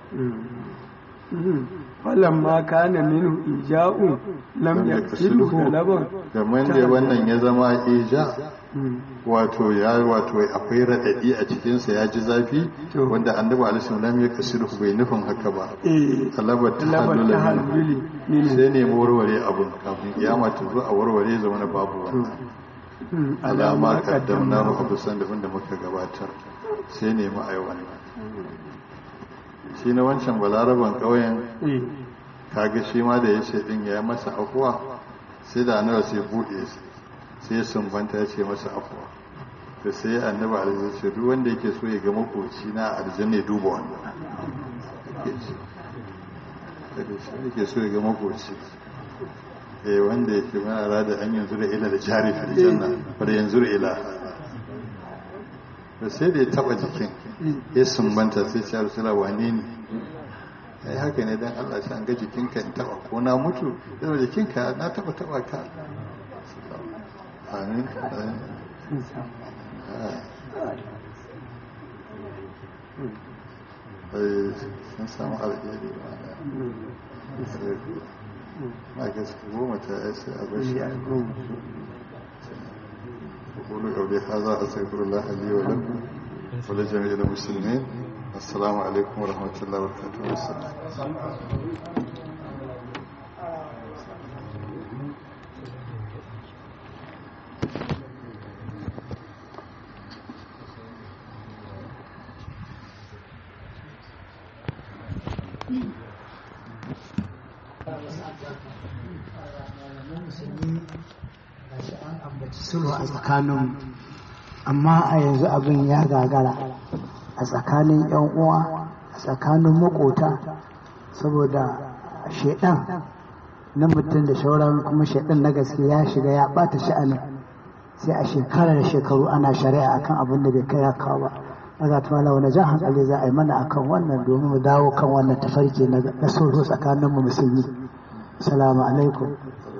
falamma kana minhu ija'u lam yaksilhu galaban kamar da wannan ya zama ija wato ya wato akwai raɗaɗi a cikinsa ya ji zafi To. wanda annabi alaihi lam ya kasiru bai nufin haka ba eh talabar ta labar halula ta minhu. halbili minhu sai ne warware abun kafin kiyama ta zo a warware zama na babu wannan alama kaddamna mu abu san da da muka gabatar sai ne mu ai wannan shi na wancan balaraban ƙauyen eh kaga shi ma da ya ce din ya masa afuwa sai da annabi sai bude shi sai ya sumbanta ya ce masa afuwa to sai annabi alaihi ya ce duk wanda yake so ya ga makoci na aljanna ya duba wannan yake ce daga shi yake so ya ga makoci eh wanda yake mana rada an yanzu da ila da jari fil janna wanda yanzu da ila da sai da ya taba jikin ya sumbanta sai ce rasula wane ne ai haka ne dan Allah sai an ga jikinka in taba ko na mutu da jikinka na taba taba ka amin amin. ai sun samu alheri ma na ga su goma ta yi sai a bashi أقول قولي هذا أستغفر الله لي ولكم ولجميع المسلمين السلام عليكم ورحمة الله وبركاته والسلام gashi an ambaci sulhu a tsakanin amma a yanzu abin ya gagara a tsakanin yan uwa a tsakanin makota saboda shaidan na mutum da shauran kuma shaidan na gaske ya shiga ya bata sha'anin sai a shekara da shekaru ana shari'a akan abin da bai kai ya kawo ba maza ta mala wani jan hankali za a yi mana akan wannan domin mu dawo kan wannan tafarki na na sulhu tsakanin mu musulmi salamu alaikum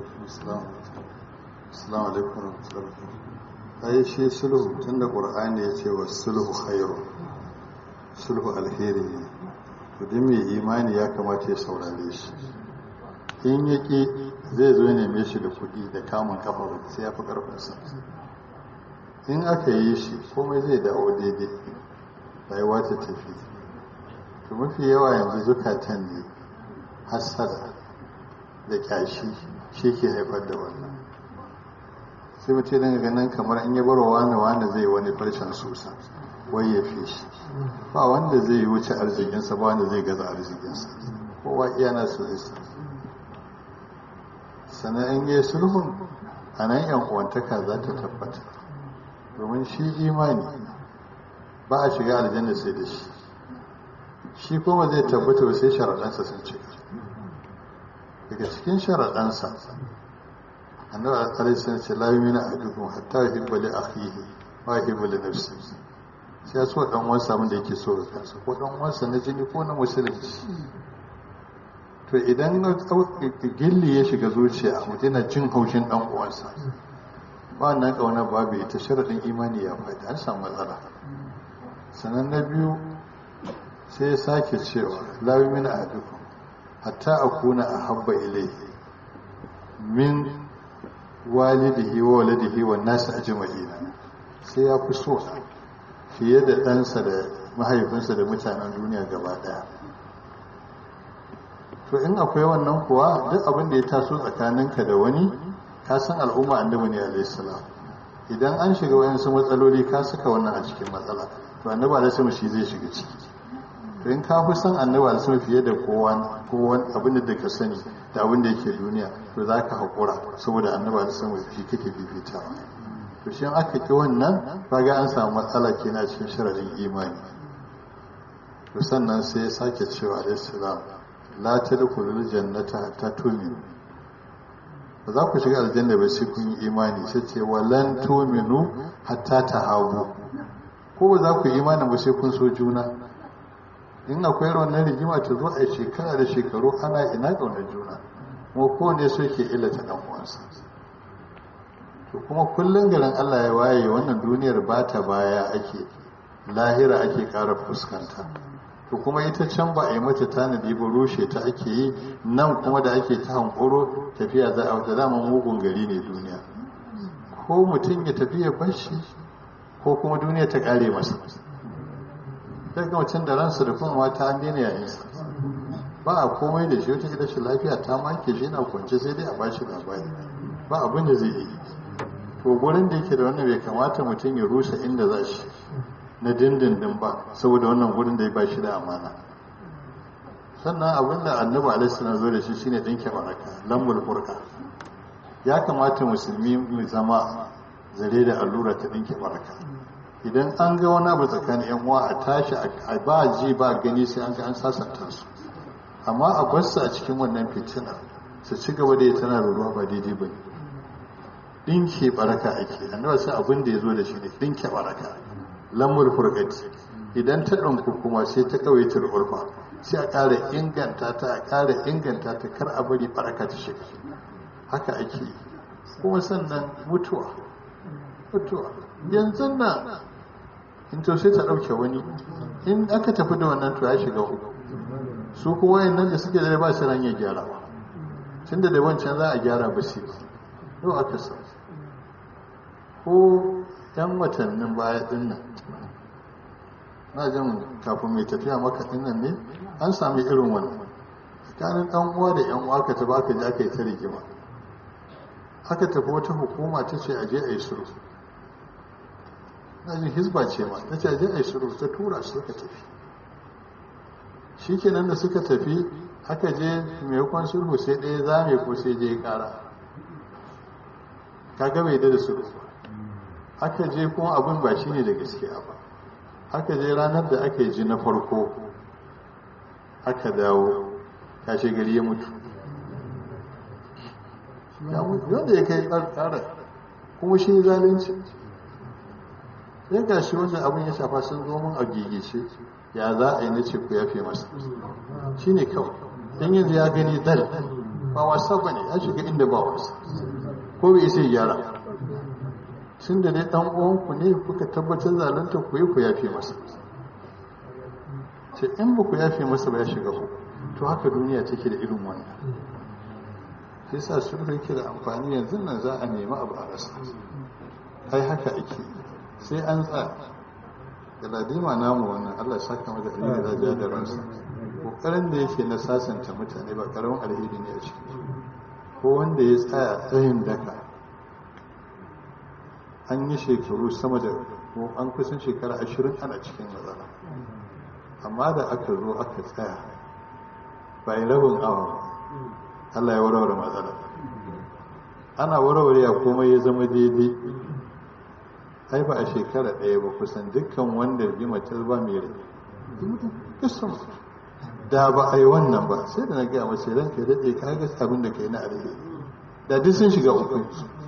Assalamu alaikum warahmatullahi wabarakatuh. Ai shi sulhu tunda Qur'ani ya ce wa sulhu khairu. Sulhu alheri ne. To duk mai imani ya kamata ya saurare shi. In yaki zai zo neme shi da kuɗi da kamun kafa ba sai ya fi ƙarfinsa. In aka yi shi komai zai dawo daidai. Rayuwa ta tafi. To mafi yawa yanzu zukatan ne hassada da kyashi shi ke haifar da wannan. sai mutum dinga ganin kamar in ya bar wani wani zai wani farshen susa wai ya fi shi ba wanda zai wuce arzikinsa ba wanda zai gaza arzikinsa kowa iya na su isa sannan in yi sulhun a nan yan uwantaka za ta tabbata domin shi imani ba a shiga aljanna sai da shi shi kuma zai tabbata ba sai sharaɗansa sun cika daga cikin sharaɗansa annabi alaihi salam ce la yumina ahadukum hatta yuhibba li akhihi wa yuhibba li nafsihi sai ya so dan uwansa abin da yake so ga kansa ko dan uwansa na jini ko na musulunci to idan na gilli ya shiga zuciya mutum yana jin haushin dan uwansa ba wannan kauna babu ita sharadin imani ya faɗi an samu matsala sannan na biyu sai ya sake cewa la yumina ahadukum hatta akuna ahabba ilayhi min walidihi wa waladihi wa nasu ajma'ina sai ya fi so fiye da ɗansa da mahaifinsa da mutanen duniya gaba ɗaya to in akwai wannan kuwa duk abin da ya taso tsakaninka da wani ka san al'umma annabi ne alayhi salam idan an shiga wayansu matsaloli ka saka wannan a cikin matsala to annabi alayhi shi zai shiga ciki to in ka fi san annabi alayhi fiye da kowa kowa abin da ka sani da abin da yake duniya to za ka haƙura saboda annabi alayhi shi kake fifitawa to shi aka ki wannan kaga an samu matsala kenan cikin sharadin imani to sannan sai ya sake cewa alayhi salam la tadkhulul jannata hatta tu'minu ba za ku shiga aljanna ba sai kun yi imani sai ce walan tu'minu hatta tahabu ko ba za ku yi imani ba sai kun so juna in akwai wannan rigima ta zo a shekara da shekaru ana ina ƙaunar juna kuma kowane so ke illata ɗan uwansa to kuma kullum garin Allah ya waye wannan duniyar ba ta baya ake lahira ake ƙara fuskanta to kuma ita can ba a yi mata tanadi ba rushe ta ake yi nan kuma da ake ta hankoro tafiya za a wata daman mugun gari ne duniya ko mutum ya tafi ya bashi ko kuma duniya ta ƙare masa daga mutum da ransa da kuma mata an daina yayinsa ba a komai da shi wata shi lafiya ta make shi na kwance sai dai a bashi labari ba abin da zai yi to gurin da yake da wannan bai kamata mutum ya rusa inda za shi na dindindin ba saboda wannan gurin da ya ba shi da amana sannan abin da annabi alaihi na zo da shi shine dinke baraka lambul furqa ya kamata musulmi mu zama zare da allura ta dinke baraka idan an ga wani abu tsakanin yan uwa a tashi a ba ji ba gani sai an ga an sasanta su amma a bar su a cikin wannan fitina su ci gaba da tana da ruwa ba daidai ba dinke baraka ake annabi sai abin da ya zo da shi ne dinke baraka lamul furqati idan ta ɗanku kuma sai ta kawaitar urfa sai a ƙara inganta ta a ƙara inganta ta kar a bari baraka ta shiga haka ake kuma sannan mutuwa mutuwa yanzu nan in to sai ta ɗauke wani in aka tafi da wannan to ya shiga uku su kuma nan da suke da ba su ran ya gyara ba tun da wancan za a gyara ba sai yau aka sa ko yan watannin baya din nan na jin kafin mai tafiya maka din nan ne an sami irin wannan tsakanin ɗan uwa da yan uwa ka tafi aka je aka yi ta rigima aka tafi wata hukuma ta ce aje a yi sulhu na jin hisba ce ma ta ce aje a yi sulhu ta tura su suka tafi shi kenan da suka tafi aka je maimakon sulhu sai ɗaya zame ko sai je ya ƙara kaga bai da sulhu aka je kuma abin ba shi ne da gaskiya ba aka je ranar da aka yi ji na farko aka dawo kashe gari ya mutu wanda ya kai tsara kuma shi zalunci ya gashi wanda abin ya shafa sun zo mun a gigice ya za a yi na ce ku yafe masa shi ne kawai don yanzu ya gani dal ba wasa ba ne ya shiga inda ba wasa ko bai isa gyara tun da dai dan uwanku ne kuka tabbatar zalunta ku yi ku yafe masa ce in ba ku yafe masa ba ya shiga ku to haka duniya take da irin wannan sai sa sulhu yake da amfani yanzu nan za a nemi abu a rasa ai haka ake sai an tsaya da ladima namu wannan Allah saka mata alheri da ja da ransa kokarin da yake na sasanta mutane ba karamin alheri ne a ciki ko wanda ya tsaya tsayin daka an yi shekaru sama da ko an kusan shekara ashirin ana cikin matsala amma da aka zo aka tsaya bai rabin awa Allah ya warware matsala ana warware ya komai ya zama daidai ai ba a shekara ɗaya ba kusan dukkan wanda rigima ta ba mai rai kusan da ba a yi wannan ba sai da na gaya mace ranka daɗe ka ga abin da ka yi na alheri da duk sun shiga uku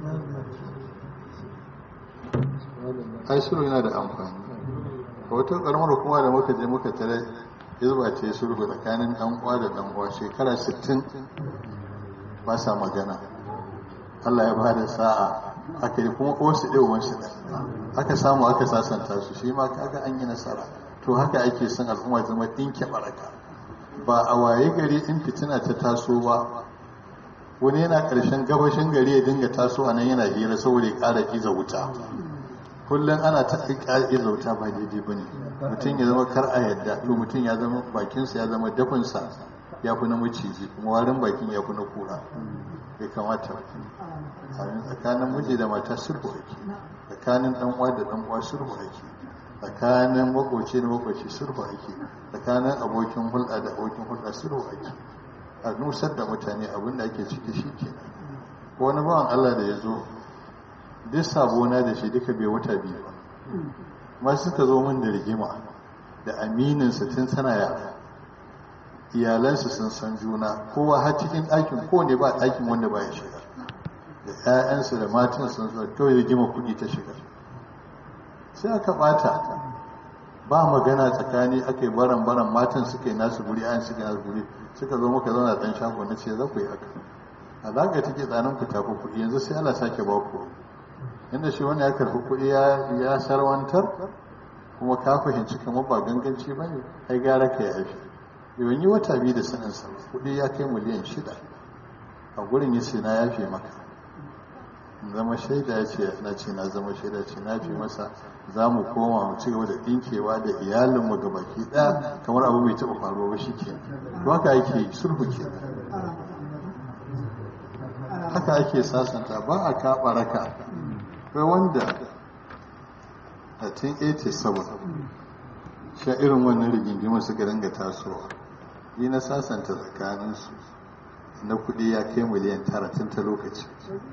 ai sulhu yana da amfani a wata karamar hukuma da muka je muka tare hizba ce sulhu tsakanin dan uwa da dan uwa shekara 60 ba sa magana Allah ya bada sa'a aka yi kuma wasu ɗaya wasu aka samu aka sasanta su shi ma kaga an yi nasara to haka ake son al'umma zama ɗinke baraka ba a waye gari in fitina ta taso ba wani yana ƙarshen gabashin gari ya dinga taso a nan yana hira saboda ya ƙara iza wuta kullum ana ta iza wuta ba daidai ba ne mutum ya zama kar a yadda to mutum ya zama bakinsa ya zama dafinsa ya fi na maciji kuma warin bakin ya fi na kura bai kamata ba tsakanin miji da mata sulhu ake tsakanin dan uwa da dan uwa sulhu ake tsakanin makoci da makoci sulhu ake tsakanin abokin hulɗa da abokin hulɗa sulhu ake a nusar da mutane abin da ake ciki shi ke wani bawan Allah da ya zo duk sabona da shi duka bai wata biyu ba ma suka zo min da rigima da amininsa tun tana yara iyalansu sun san juna kowa har cikin ɗakin kowane ba ɗakin wanda ba ya shiga da 'ya'yansu da matan sun zo kawai rigima kuɗi ta shiga sai aka ɓata ba magana tsakani aka yi baran baran matan suka yi nasu guri ayan suka yi nasu guri suka zo muka zauna ɗan shago na ce za ku yi haka alaƙa take tsanin ku tafi kuɗi yanzu sai Allah sake ba ku inda shi wani ya karɓi kuɗi ya sarwantar kuma ka fahimci kamar ba ganganci ba ne ai gara ka yi haifi yawan yi wata biyu da sanin sa kuɗi ya kai miliyan shida a gurin ya ce na yafe maka zama shaida ya ce na ce na zama shaida ce na fi masa za mu koma mu ci gaba da ɗinkewa da iyalinmu ga baki ɗaya kamar abu bai taɓa faruwa ba shi ke to haka ake sulhu ke haka ake sasanta ba a kaɓa raka kai wanda a 1987 sha irin wannan rigingimar suka dinga tasowa yi na sasanta tsakaninsu na kuɗi ya kai miliyan tara tun ta lokaci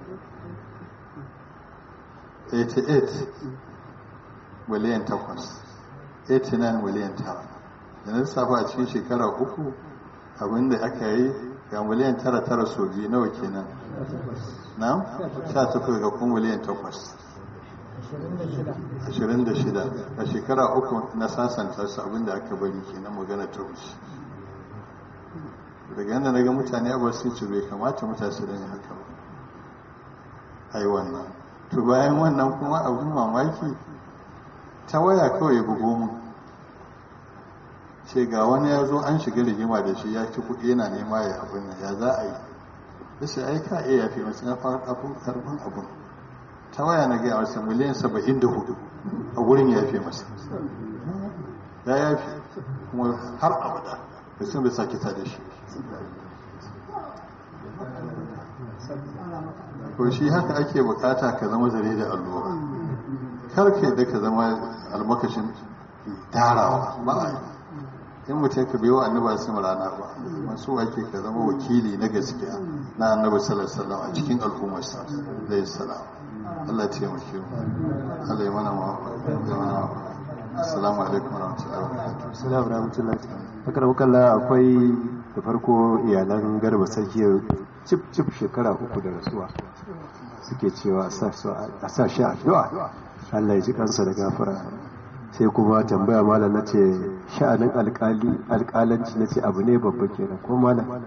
88 miliyan 8 89 miliyan 9 da na lissafa a cikin shekara uku abinda aka yi ga miliyan 9 tara so biyu nawa kenan na 18 ga kuma miliyan 8 26 a shekara uku na sasanta su abinda aka bari kenan magana ta wuce daga yadda na ga mutane abuwa sun ce bai kamata mutane su yin haka ba ai wannan to bayan wannan kuma abin mamaki ta waya kawai bugo mu ce ga wani ya zo an shiga rigima da shi ya ci kuɗi yana nema ya abin nan ya za a yi da sai ai ka iya yafi masu na karfin abin ta waya na gaya masa miliyan saba'in da hudu a wurin ya yafe masa ya yafi kuma har abada da sun bai sake ta da shi ko shi haka ake bukata ka zama zare da allura kar ka yadda ka zama almakashin tarawa ba a yi in mutum ka biyo annaba su rana ba masu ake ka zama wakili na gaskiya na annabi sallallahu a cikin al'ummarsa da salam Allah ce mu kiyo Allah ya mana ma assalamu alaikum wa rahmatullahi wa barakatuh assalamu alaikum wa rahmatullahi kalla akwai da farko iyalan garba sarki cip cip shekara uku da rasuwa suke cewa a sa shi addu'a Allah ya ji kansa da gafara sai kuma tambaya malam na ce sha'anin alƙalanci na ce abu ne babba kenan ko malam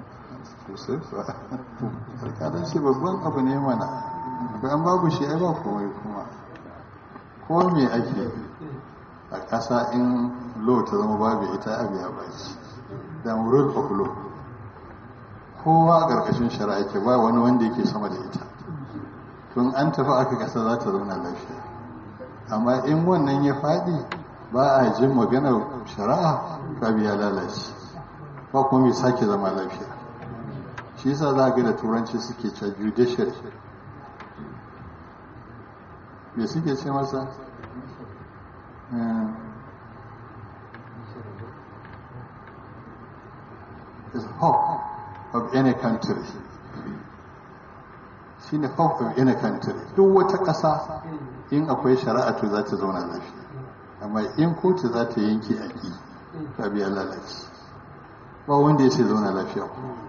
alƙalanci babban abu ne mana bayan babu shi ai ba komai kuma ko me ake a ƙasa in lo ta zama babu ita abu ya baci da rule of law kowa a ƙarƙashin shari'a ke ba wani wanda yake sama da ita tun an tafi aka ƙasa za ta zauna lafiya amma in wannan ya faɗi ba a jin maganar shari'a ka biya lalace ba kuma mai sake zama lafiya shi yasa za ga da turanci suke ce judiciary me suke ce masa is hope of any country shi ne hope of any country duk wata ƙasa in akwai shari'a to za ta zauna lafiya amma in kotu za ta yanke aƙi ta biya lalace ba wanda ya ce zauna lafiya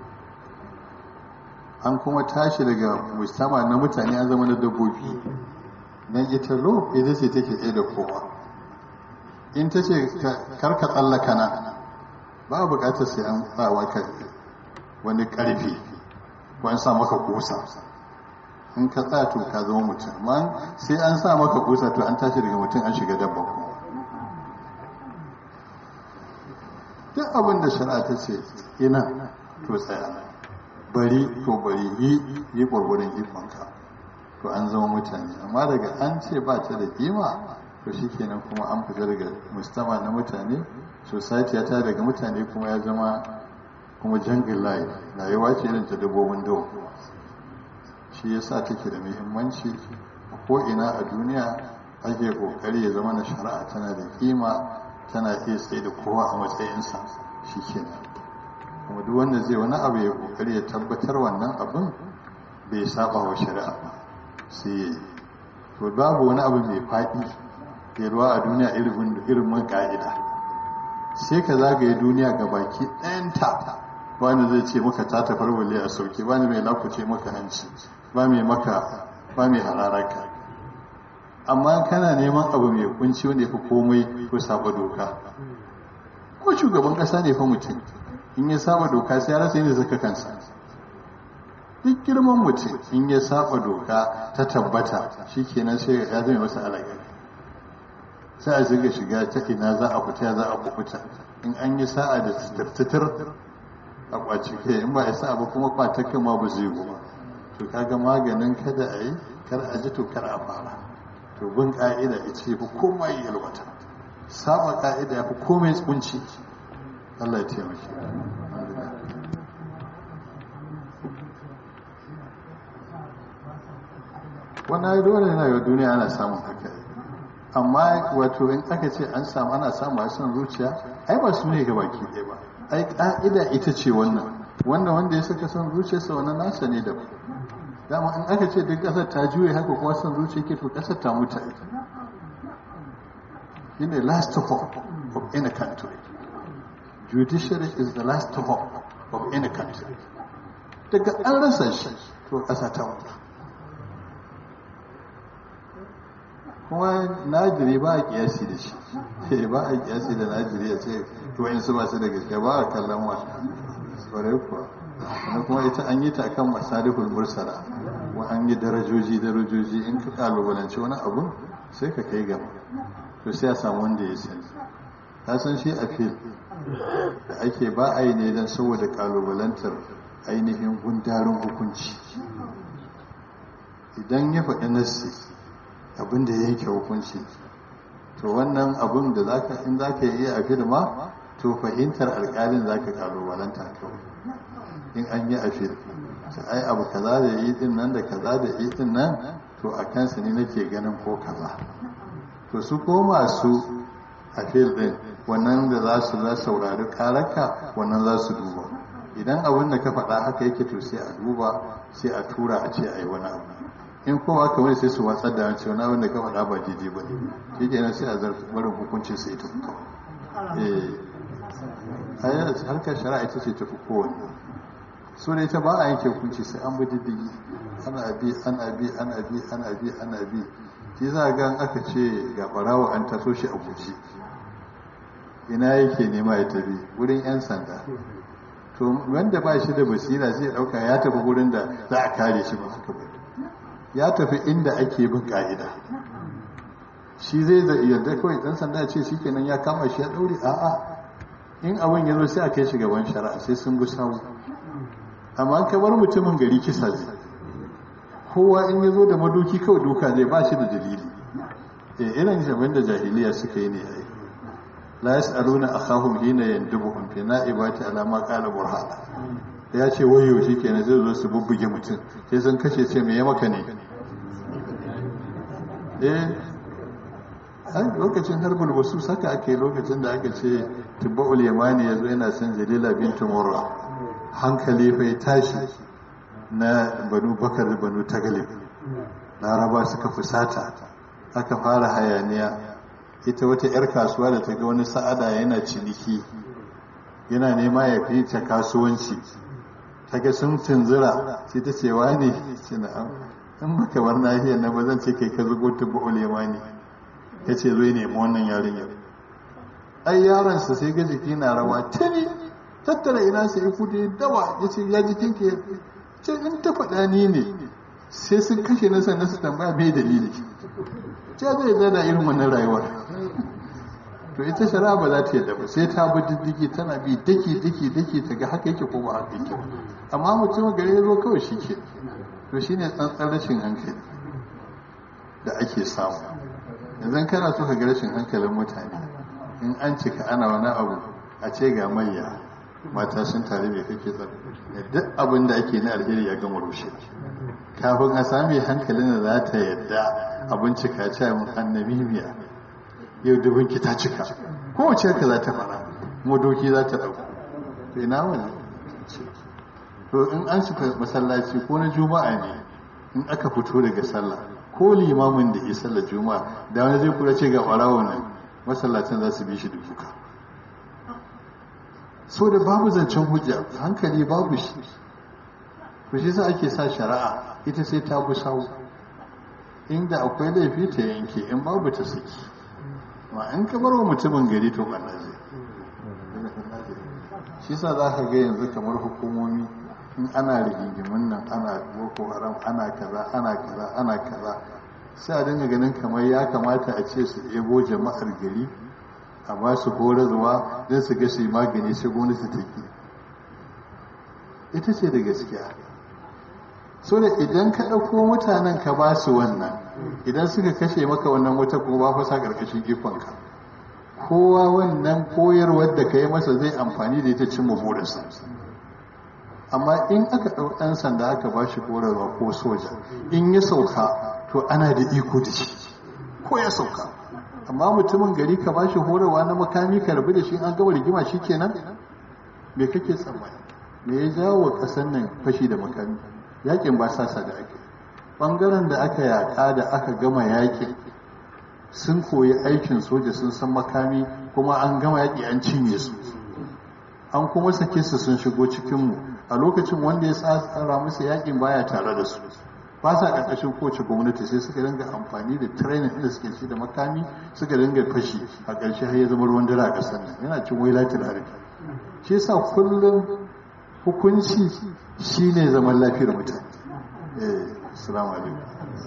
an kuma tashi daga mustama na mutane an zama na dabbobi nan ita lo ita ce take tsaye da kowa in ta ce karka tsallaka na ba a bukatar sai an tsawa ka wani karfi ko an sa maka kusa in ka tsaya to ka zama mutum amma sai an sa maka kusa to an tashi daga mutum an shiga dabba kuma duk duk abin da shari'a ta ce ina to tsaya bari to bari yi yi gwargwadon ikonka to an zama mutane amma daga an ce ba ta da kima to shikenan kuma an fita daga mustama na mutane society ta daga mutane kuma ya zama kuma jangin layi rayuwa ce irin ta dabbobin dawa shi yasa take da muhimmanci a ko'ina a duniya ake kokari ya zama na shari'a tana da kima tana iya tsaye da kowa a matsayinsa shi kenan kuma duk wanda zai wani abu ya kokari ya tabbatar wannan abin bai saba wa shari'a ba sai ya yi to babu wani abu mai faɗi ke ruwa a duniya irin ka'ida sai ka zagaye duniya ga baki ɗayanta wani zai ce maka ta tafar wale a sauke wani mai lakuce maka hanci ba mai maka ba mai hararaka amma kana neman abu mai kunci wanda ya fi komai ko saba doka ko shugaban ƙasa ne fa mutum in ya saba doka sai ya rasa yin zaka kansa duk girman mutum in ya saba doka ta tabbata shikenan sai ya zama masa alaƙa sai a shiga shiga ta ina za a fita za a kubuta in an yi sa'a da tattatar a kwaci kai in ba a sa'a ba kuma kwatakan ma ba zai ba to kaga maganin kada a yi kar a ji to kar a fara to bin ka'ida ita ce fi komai yalwata saba ka'ida ya fi komai tsunci Allah ya taimake wannan dole yana yau duniya ana samun haka amma wato in aka ce an samu ana samu a son zuciya ai ba su ne ga baki ɗaya ba ai ƙa'ida ita ce wannan wanda wanda ya saka son zuciyarsa wannan nasa ne da dama in aka ce duk ƙasar ta juye haka kuma son zuciya ke to ƙasar ta mutu shi ne last hope of any country judiciary is the last hope of any country daga an rasa shi to ƙasa ta mutu kuma najiri ba a kiyasi da shi ba a kiyasi da najiri ya ce to in su masu da gaske ba a kallon wa kwarai kuwa wani kuma ita an yi ta kan masalihul mursala wa an yi darajoji darajoji in ka kalubalanci wani abu sai ka kai gaba to sai a samu wanda ya sani ta san shi a fil da ake ba a yi ne don saboda kalubalantar ainihin gundarin hukunci idan ya faɗi nassi abin da yanke hukunci to wannan abin da zaka in zaka yi a firma to fahimtar alƙalin zaka kalubalanta kawai in an yi a fil ai abu kaza da yi din nan da kaza da yi din nan to a kansa ne nake ganin ko kaza to su ko masu a fil din wannan da za su za saurari karaka wannan za su duba idan abin da ka faɗa haka yake to sai a duba sai a tura a ce a yi wani abu in kuma aka wani sai su watsar da wancan wani wanda ka faɗa ba daidai ba ne shi ke sai a zarfi barin hukuncin sai ta fito eh harkar shari'a ita ce ta fi kowane so da ita ba a yanke hukunci sai an bi diddigi ana bi ana bi ana bi ana bi ana bi shi za ga aka ce ga barawa an taso shi a guji ina yake nema ya tafi wurin yan sanda to wanda ba shi da basira zai dauka ya tafi wurin da za a kare shi ba haka ba ya tafi inda ake bin ka'ida shi zai da yarda kawai dan sanda ce shi kenan ya kama shi ya daure a'a in abin ya zo sai a kai shi gaban shari'a sai sun bi sawu amma ka bar mutumin gari kisa zai kowa in ya zo da madoki kawai duka zai ba shi da dalili eh irin jabin da jahiliya suka yi ne ai la yas'aluna akhahum hina yandubuhum fi na'ibati ala ma qala burhana ya ce wayo shi kenan zai zo su bubbuge mutum sai sun kashe ce me ya maka ne eh ai lokacin harbul wasu saka ake lokacin da aka ce tibba'ul yamani yazo yana son jalila bintu murra hankali fa ya tashi na banu bakar da banu tagalib laraba suka fusata aka fara hayaniya ita wata 'yar kasuwa da ta ga wani sa'ada yana ciniki yana nema ya fi ta kasuwanci ta ga sun tunzura sai ta ce wa ne ce na in baka bar nahiyar na ba zan ce kai ka zugo ta ba'ul yamani ya ce zo nemi wannan yarinyar ai yaronsa sai ga jiki na rawa tuni tattara ina sai ku da dawa ya ce ya jikin ke ce in ta faɗa ni ne sai sun kashe na sannan su tambaya mai dalili ce zai zana irin wannan rayuwar to ita shari'a ba za ta yadda ba sai ta bi diddigi tana bi daki daki daki ta ga haka yake ko ba haka yake amma mutum gari ya zo kawai shi ke to shine tsantsan rashin hankali da ake samu yanzu kana so ka ga rashin hankalin mutane in an cika ana wani abu a ce ga manya mata sun tare mai kake tsaro duk abin da ake na alheri ya gama rushe kafin a sami hankalin da za ta yadda abin cika ce mun annabi miya yau dubin ki ta cika kowace ka za ta fara modoki za ta dauko to ina wani to in an cika masallaci ko na juma'a ne in aka fito daga sallah ko limamin da ya sallar juma'a da wani zai kula ce ga ɓarawo nan masallacin za su bi shi duka so da babu zancen hujja hankali babu shi to shi sa ake sa shari'a ita sai ta bi sawu inda akwai laifi ta yanke in babu ta saki ma in ka bar wa mutumin gari to ɓanna zai shi sa za ka ga yanzu kamar hukumomi in ana rigingimin nan ana boko haram ana kaza ana kaza ana kaza sai a dinga ganin kamar ya kamata a ce su ebo jama'ar gari a ba su horarwa don su ga su yi magani sai gwamnati ta ki ita ce da gaskiya so da idan ka ɗauko mutanen ka ba su wannan idan suka kashe maka wannan wata ko ba fasa ƙarƙashin ikonka kowa wannan koyarwar da ka yi masa zai amfani da ita cimma burinsa amma in aka ɗau ɗan sanda aka ba shi horarwa ko soja in ya sauka to ana da iko da shi ko ya sauka amma mutumin gari ka ba shi horarwa na makami ka rabu da shi an gaba rigima shi kenan me kake tsammani me ya jawo wa ƙasar nan fashi da makami yakin ba sasa da ake ɓangaren da aka yaƙa da aka gama yakin sun koyi aikin soja sun san makami kuma an gama yaƙi an cinye su an kuma sake su sun shigo cikinmu a lokacin wanda ya tsara musu yakin baya tare da su ba sa ƙarƙashin kowace gwamnati sai suka dinga amfani da training da suke ci da makami suka dinga fashi a ƙarshe har ya zama ruwan dare a ƙasar nan yana cin wailatul harbi shi yasa kullum hukunci shine zaman lafiyar mutane eh assalamu alaikum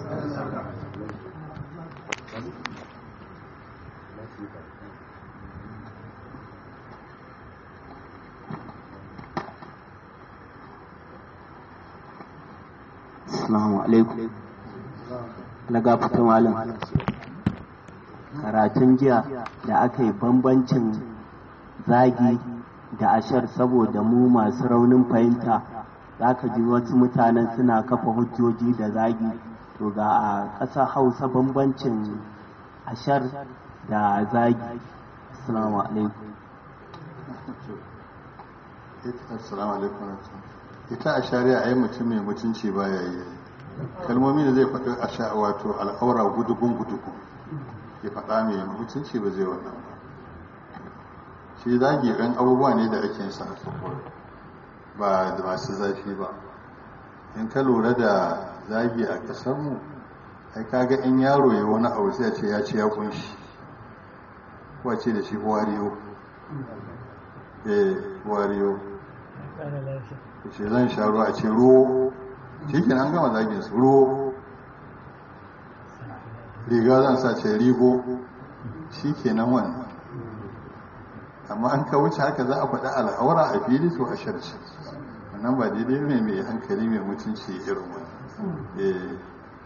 Assalamu alaikum. Na gafata malam. Karatun jiya da aka yi bambancin zagi da ashar saboda mu masu raunin fahimta za ka ji wasu mutanen suna kafa hujjoji da zagi to ga a ƙasa hausa bambancin ashar da zagi. Assalamu alaikum. Assalamu alaikum. ita a shari'a ai mutum mai mutunci ba ya yi kalmomi da zai faɗi a sha wato al'aura gudugun gudugun ya faɗa mai mutunci ba zai wannan ba shi zagi ɗan abubuwa ne da ake sa ba da masu zafi ba in ka lura da zagi a ƙasarmu ai kaga in yaro ya wani abu sai a ce ya ce ya kunshi wace da shi wariyo eh wariyo ce zan sha ruwa a ce ruwo shi ke an gama zagin su ruwo riga zan sa ce rigo shi ke nan wannan amma an ka wuce haka za a faɗi al'aura a fili to a sharci wannan ba daidai ne mai hankali mai mutunci irin wani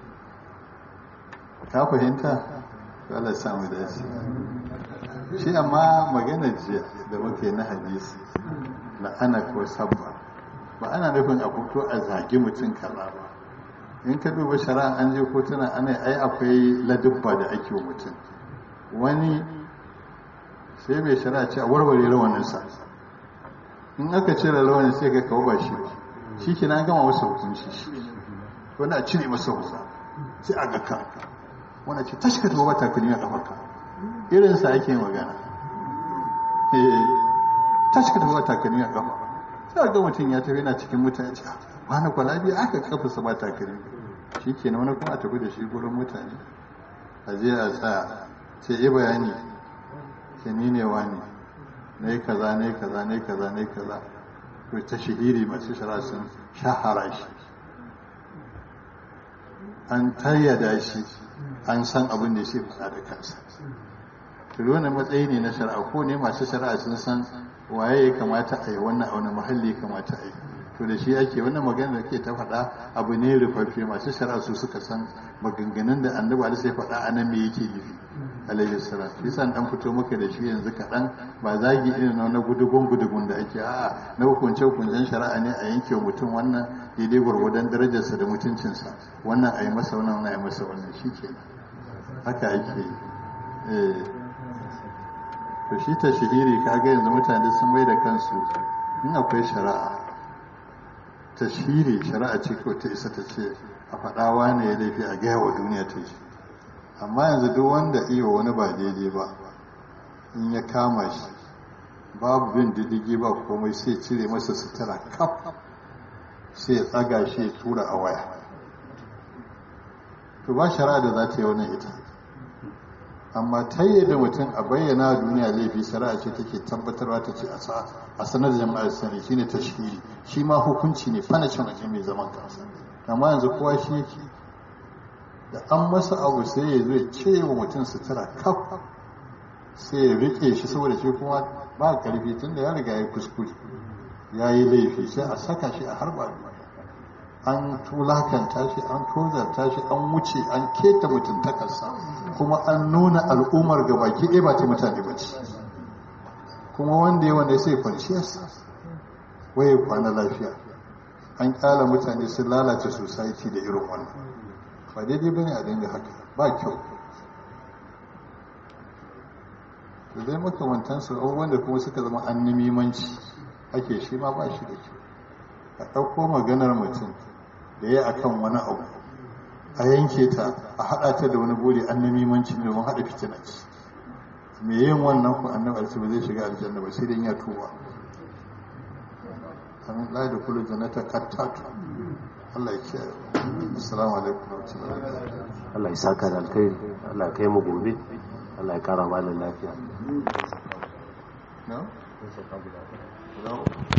ka fahimta Allah samu dace shi amma maganar jiya da muke na hadisi na ana ko sabba ba ana nufin a fito a zagi mutum kaza ba in ka duba shari'a an je kotuna ana ai akwai ladubba da ake wa mutum wani sai mai shari'a ce a warware rawaninsa in aka cire rawanin sai ga kawo ba shi ba shi ke na gama masa hukunci shi wani a cire masa hula sai a ga ka wani ce tashi ka taɓa ba takalmi a ƙafarka irinsa ake magana tashi ka taɓa ba takalmi a ƙafa sai ga mutum ya tafi yana cikin mutane ce wani kwalabi aka kafa su ba takalmi shi ke wani kuma a tafi da shi gurin mutane a je a tsaya ce yi bayani ke ni ne wani na yi kaza ne kaza ne kaza ne kaza to ta shahiri masu shara sun shahara shi an tayyada shi an san abin da shi faɗa da kansa to wannan matsayi ne na shari'a ko ne masu shari'a sun san waye ya kamata a yi wannan a wani muhalli ya kamata a yi to da shi ake wannan magana da ke ta faɗa abu ne rufaffe masu shari'a su suka san maganganun da annabi alaihi sai faɗa a nan me yake nufi alaihi salam shi san dan fito maka da shi yanzu kaɗan ba zagi irin na na gudugun gudugun da ake a'a na hukunce hukuncen shari'a ne a yanke wa mutum wannan daidai gwargwadon darajarsa da mutuncinsa wannan a yi masa wannan wannan a yi masa wannan shi ke haka ake yi to shi ta shahiri kaga yanzu mutane sun mai da kansu in akwai shari'a ta shiri shari'a ce ko ta isa ta ce a faɗawa ne ya laifi a gaya wa duniya ta shi amma yanzu duk wanda iya wani ba daidai ba in ya kama shi babu bin diddigi ba komai sai cire masa sutura kaf sai ya tsaga shi ya tura a waya to ba shari'a da za ta yi wannan ita amma ta da mutum a bayyana duniya laifi shari'a ce take tabbatarwa ta ce a sanar da jama'a sani shine tashhiri shi ma hukunci ne fanacin ake mai zaman kansa amma yanzu kowa shi yake da an masa abu sai ya zo ya ce wa mutum sutura kaf sai ya rike shi saboda shi kuma ba karfi tun da ya riga ya kuskure ya yi laifi sai a saka shi a harba an tulakanta shi an tozarta shi an wuce an keta mutuntakarsa kuma an nuna al'ummar ga baki ɗaya ba ta mutane ba ce kuma wanda ya wanda sai kwanciyarsa waye kwana lafiya an kyala mutane sun lalace society da irin wannan ba daidai bane a dinga haka ba kyau da dai makamantansu abubuwan da kuma suka zama an nimimanci ake shi ma ba shi da kyau a ɗauko maganar mutum da ya akan wani abu a yanke ta a haɗa ta da wani buri an nimimanci ne domin haɗa fitina ce me yin wannan ku annabi alci ba zai shiga aljanna ba sai dai ya tuba amin la da kullu jannata qattatu Allah ya kiyaye assalamu alaikum wa rahmatullahi Allah ya saka da alkhairi Allah ya kai mu gobe Allah ya kara malam lafiya no? no?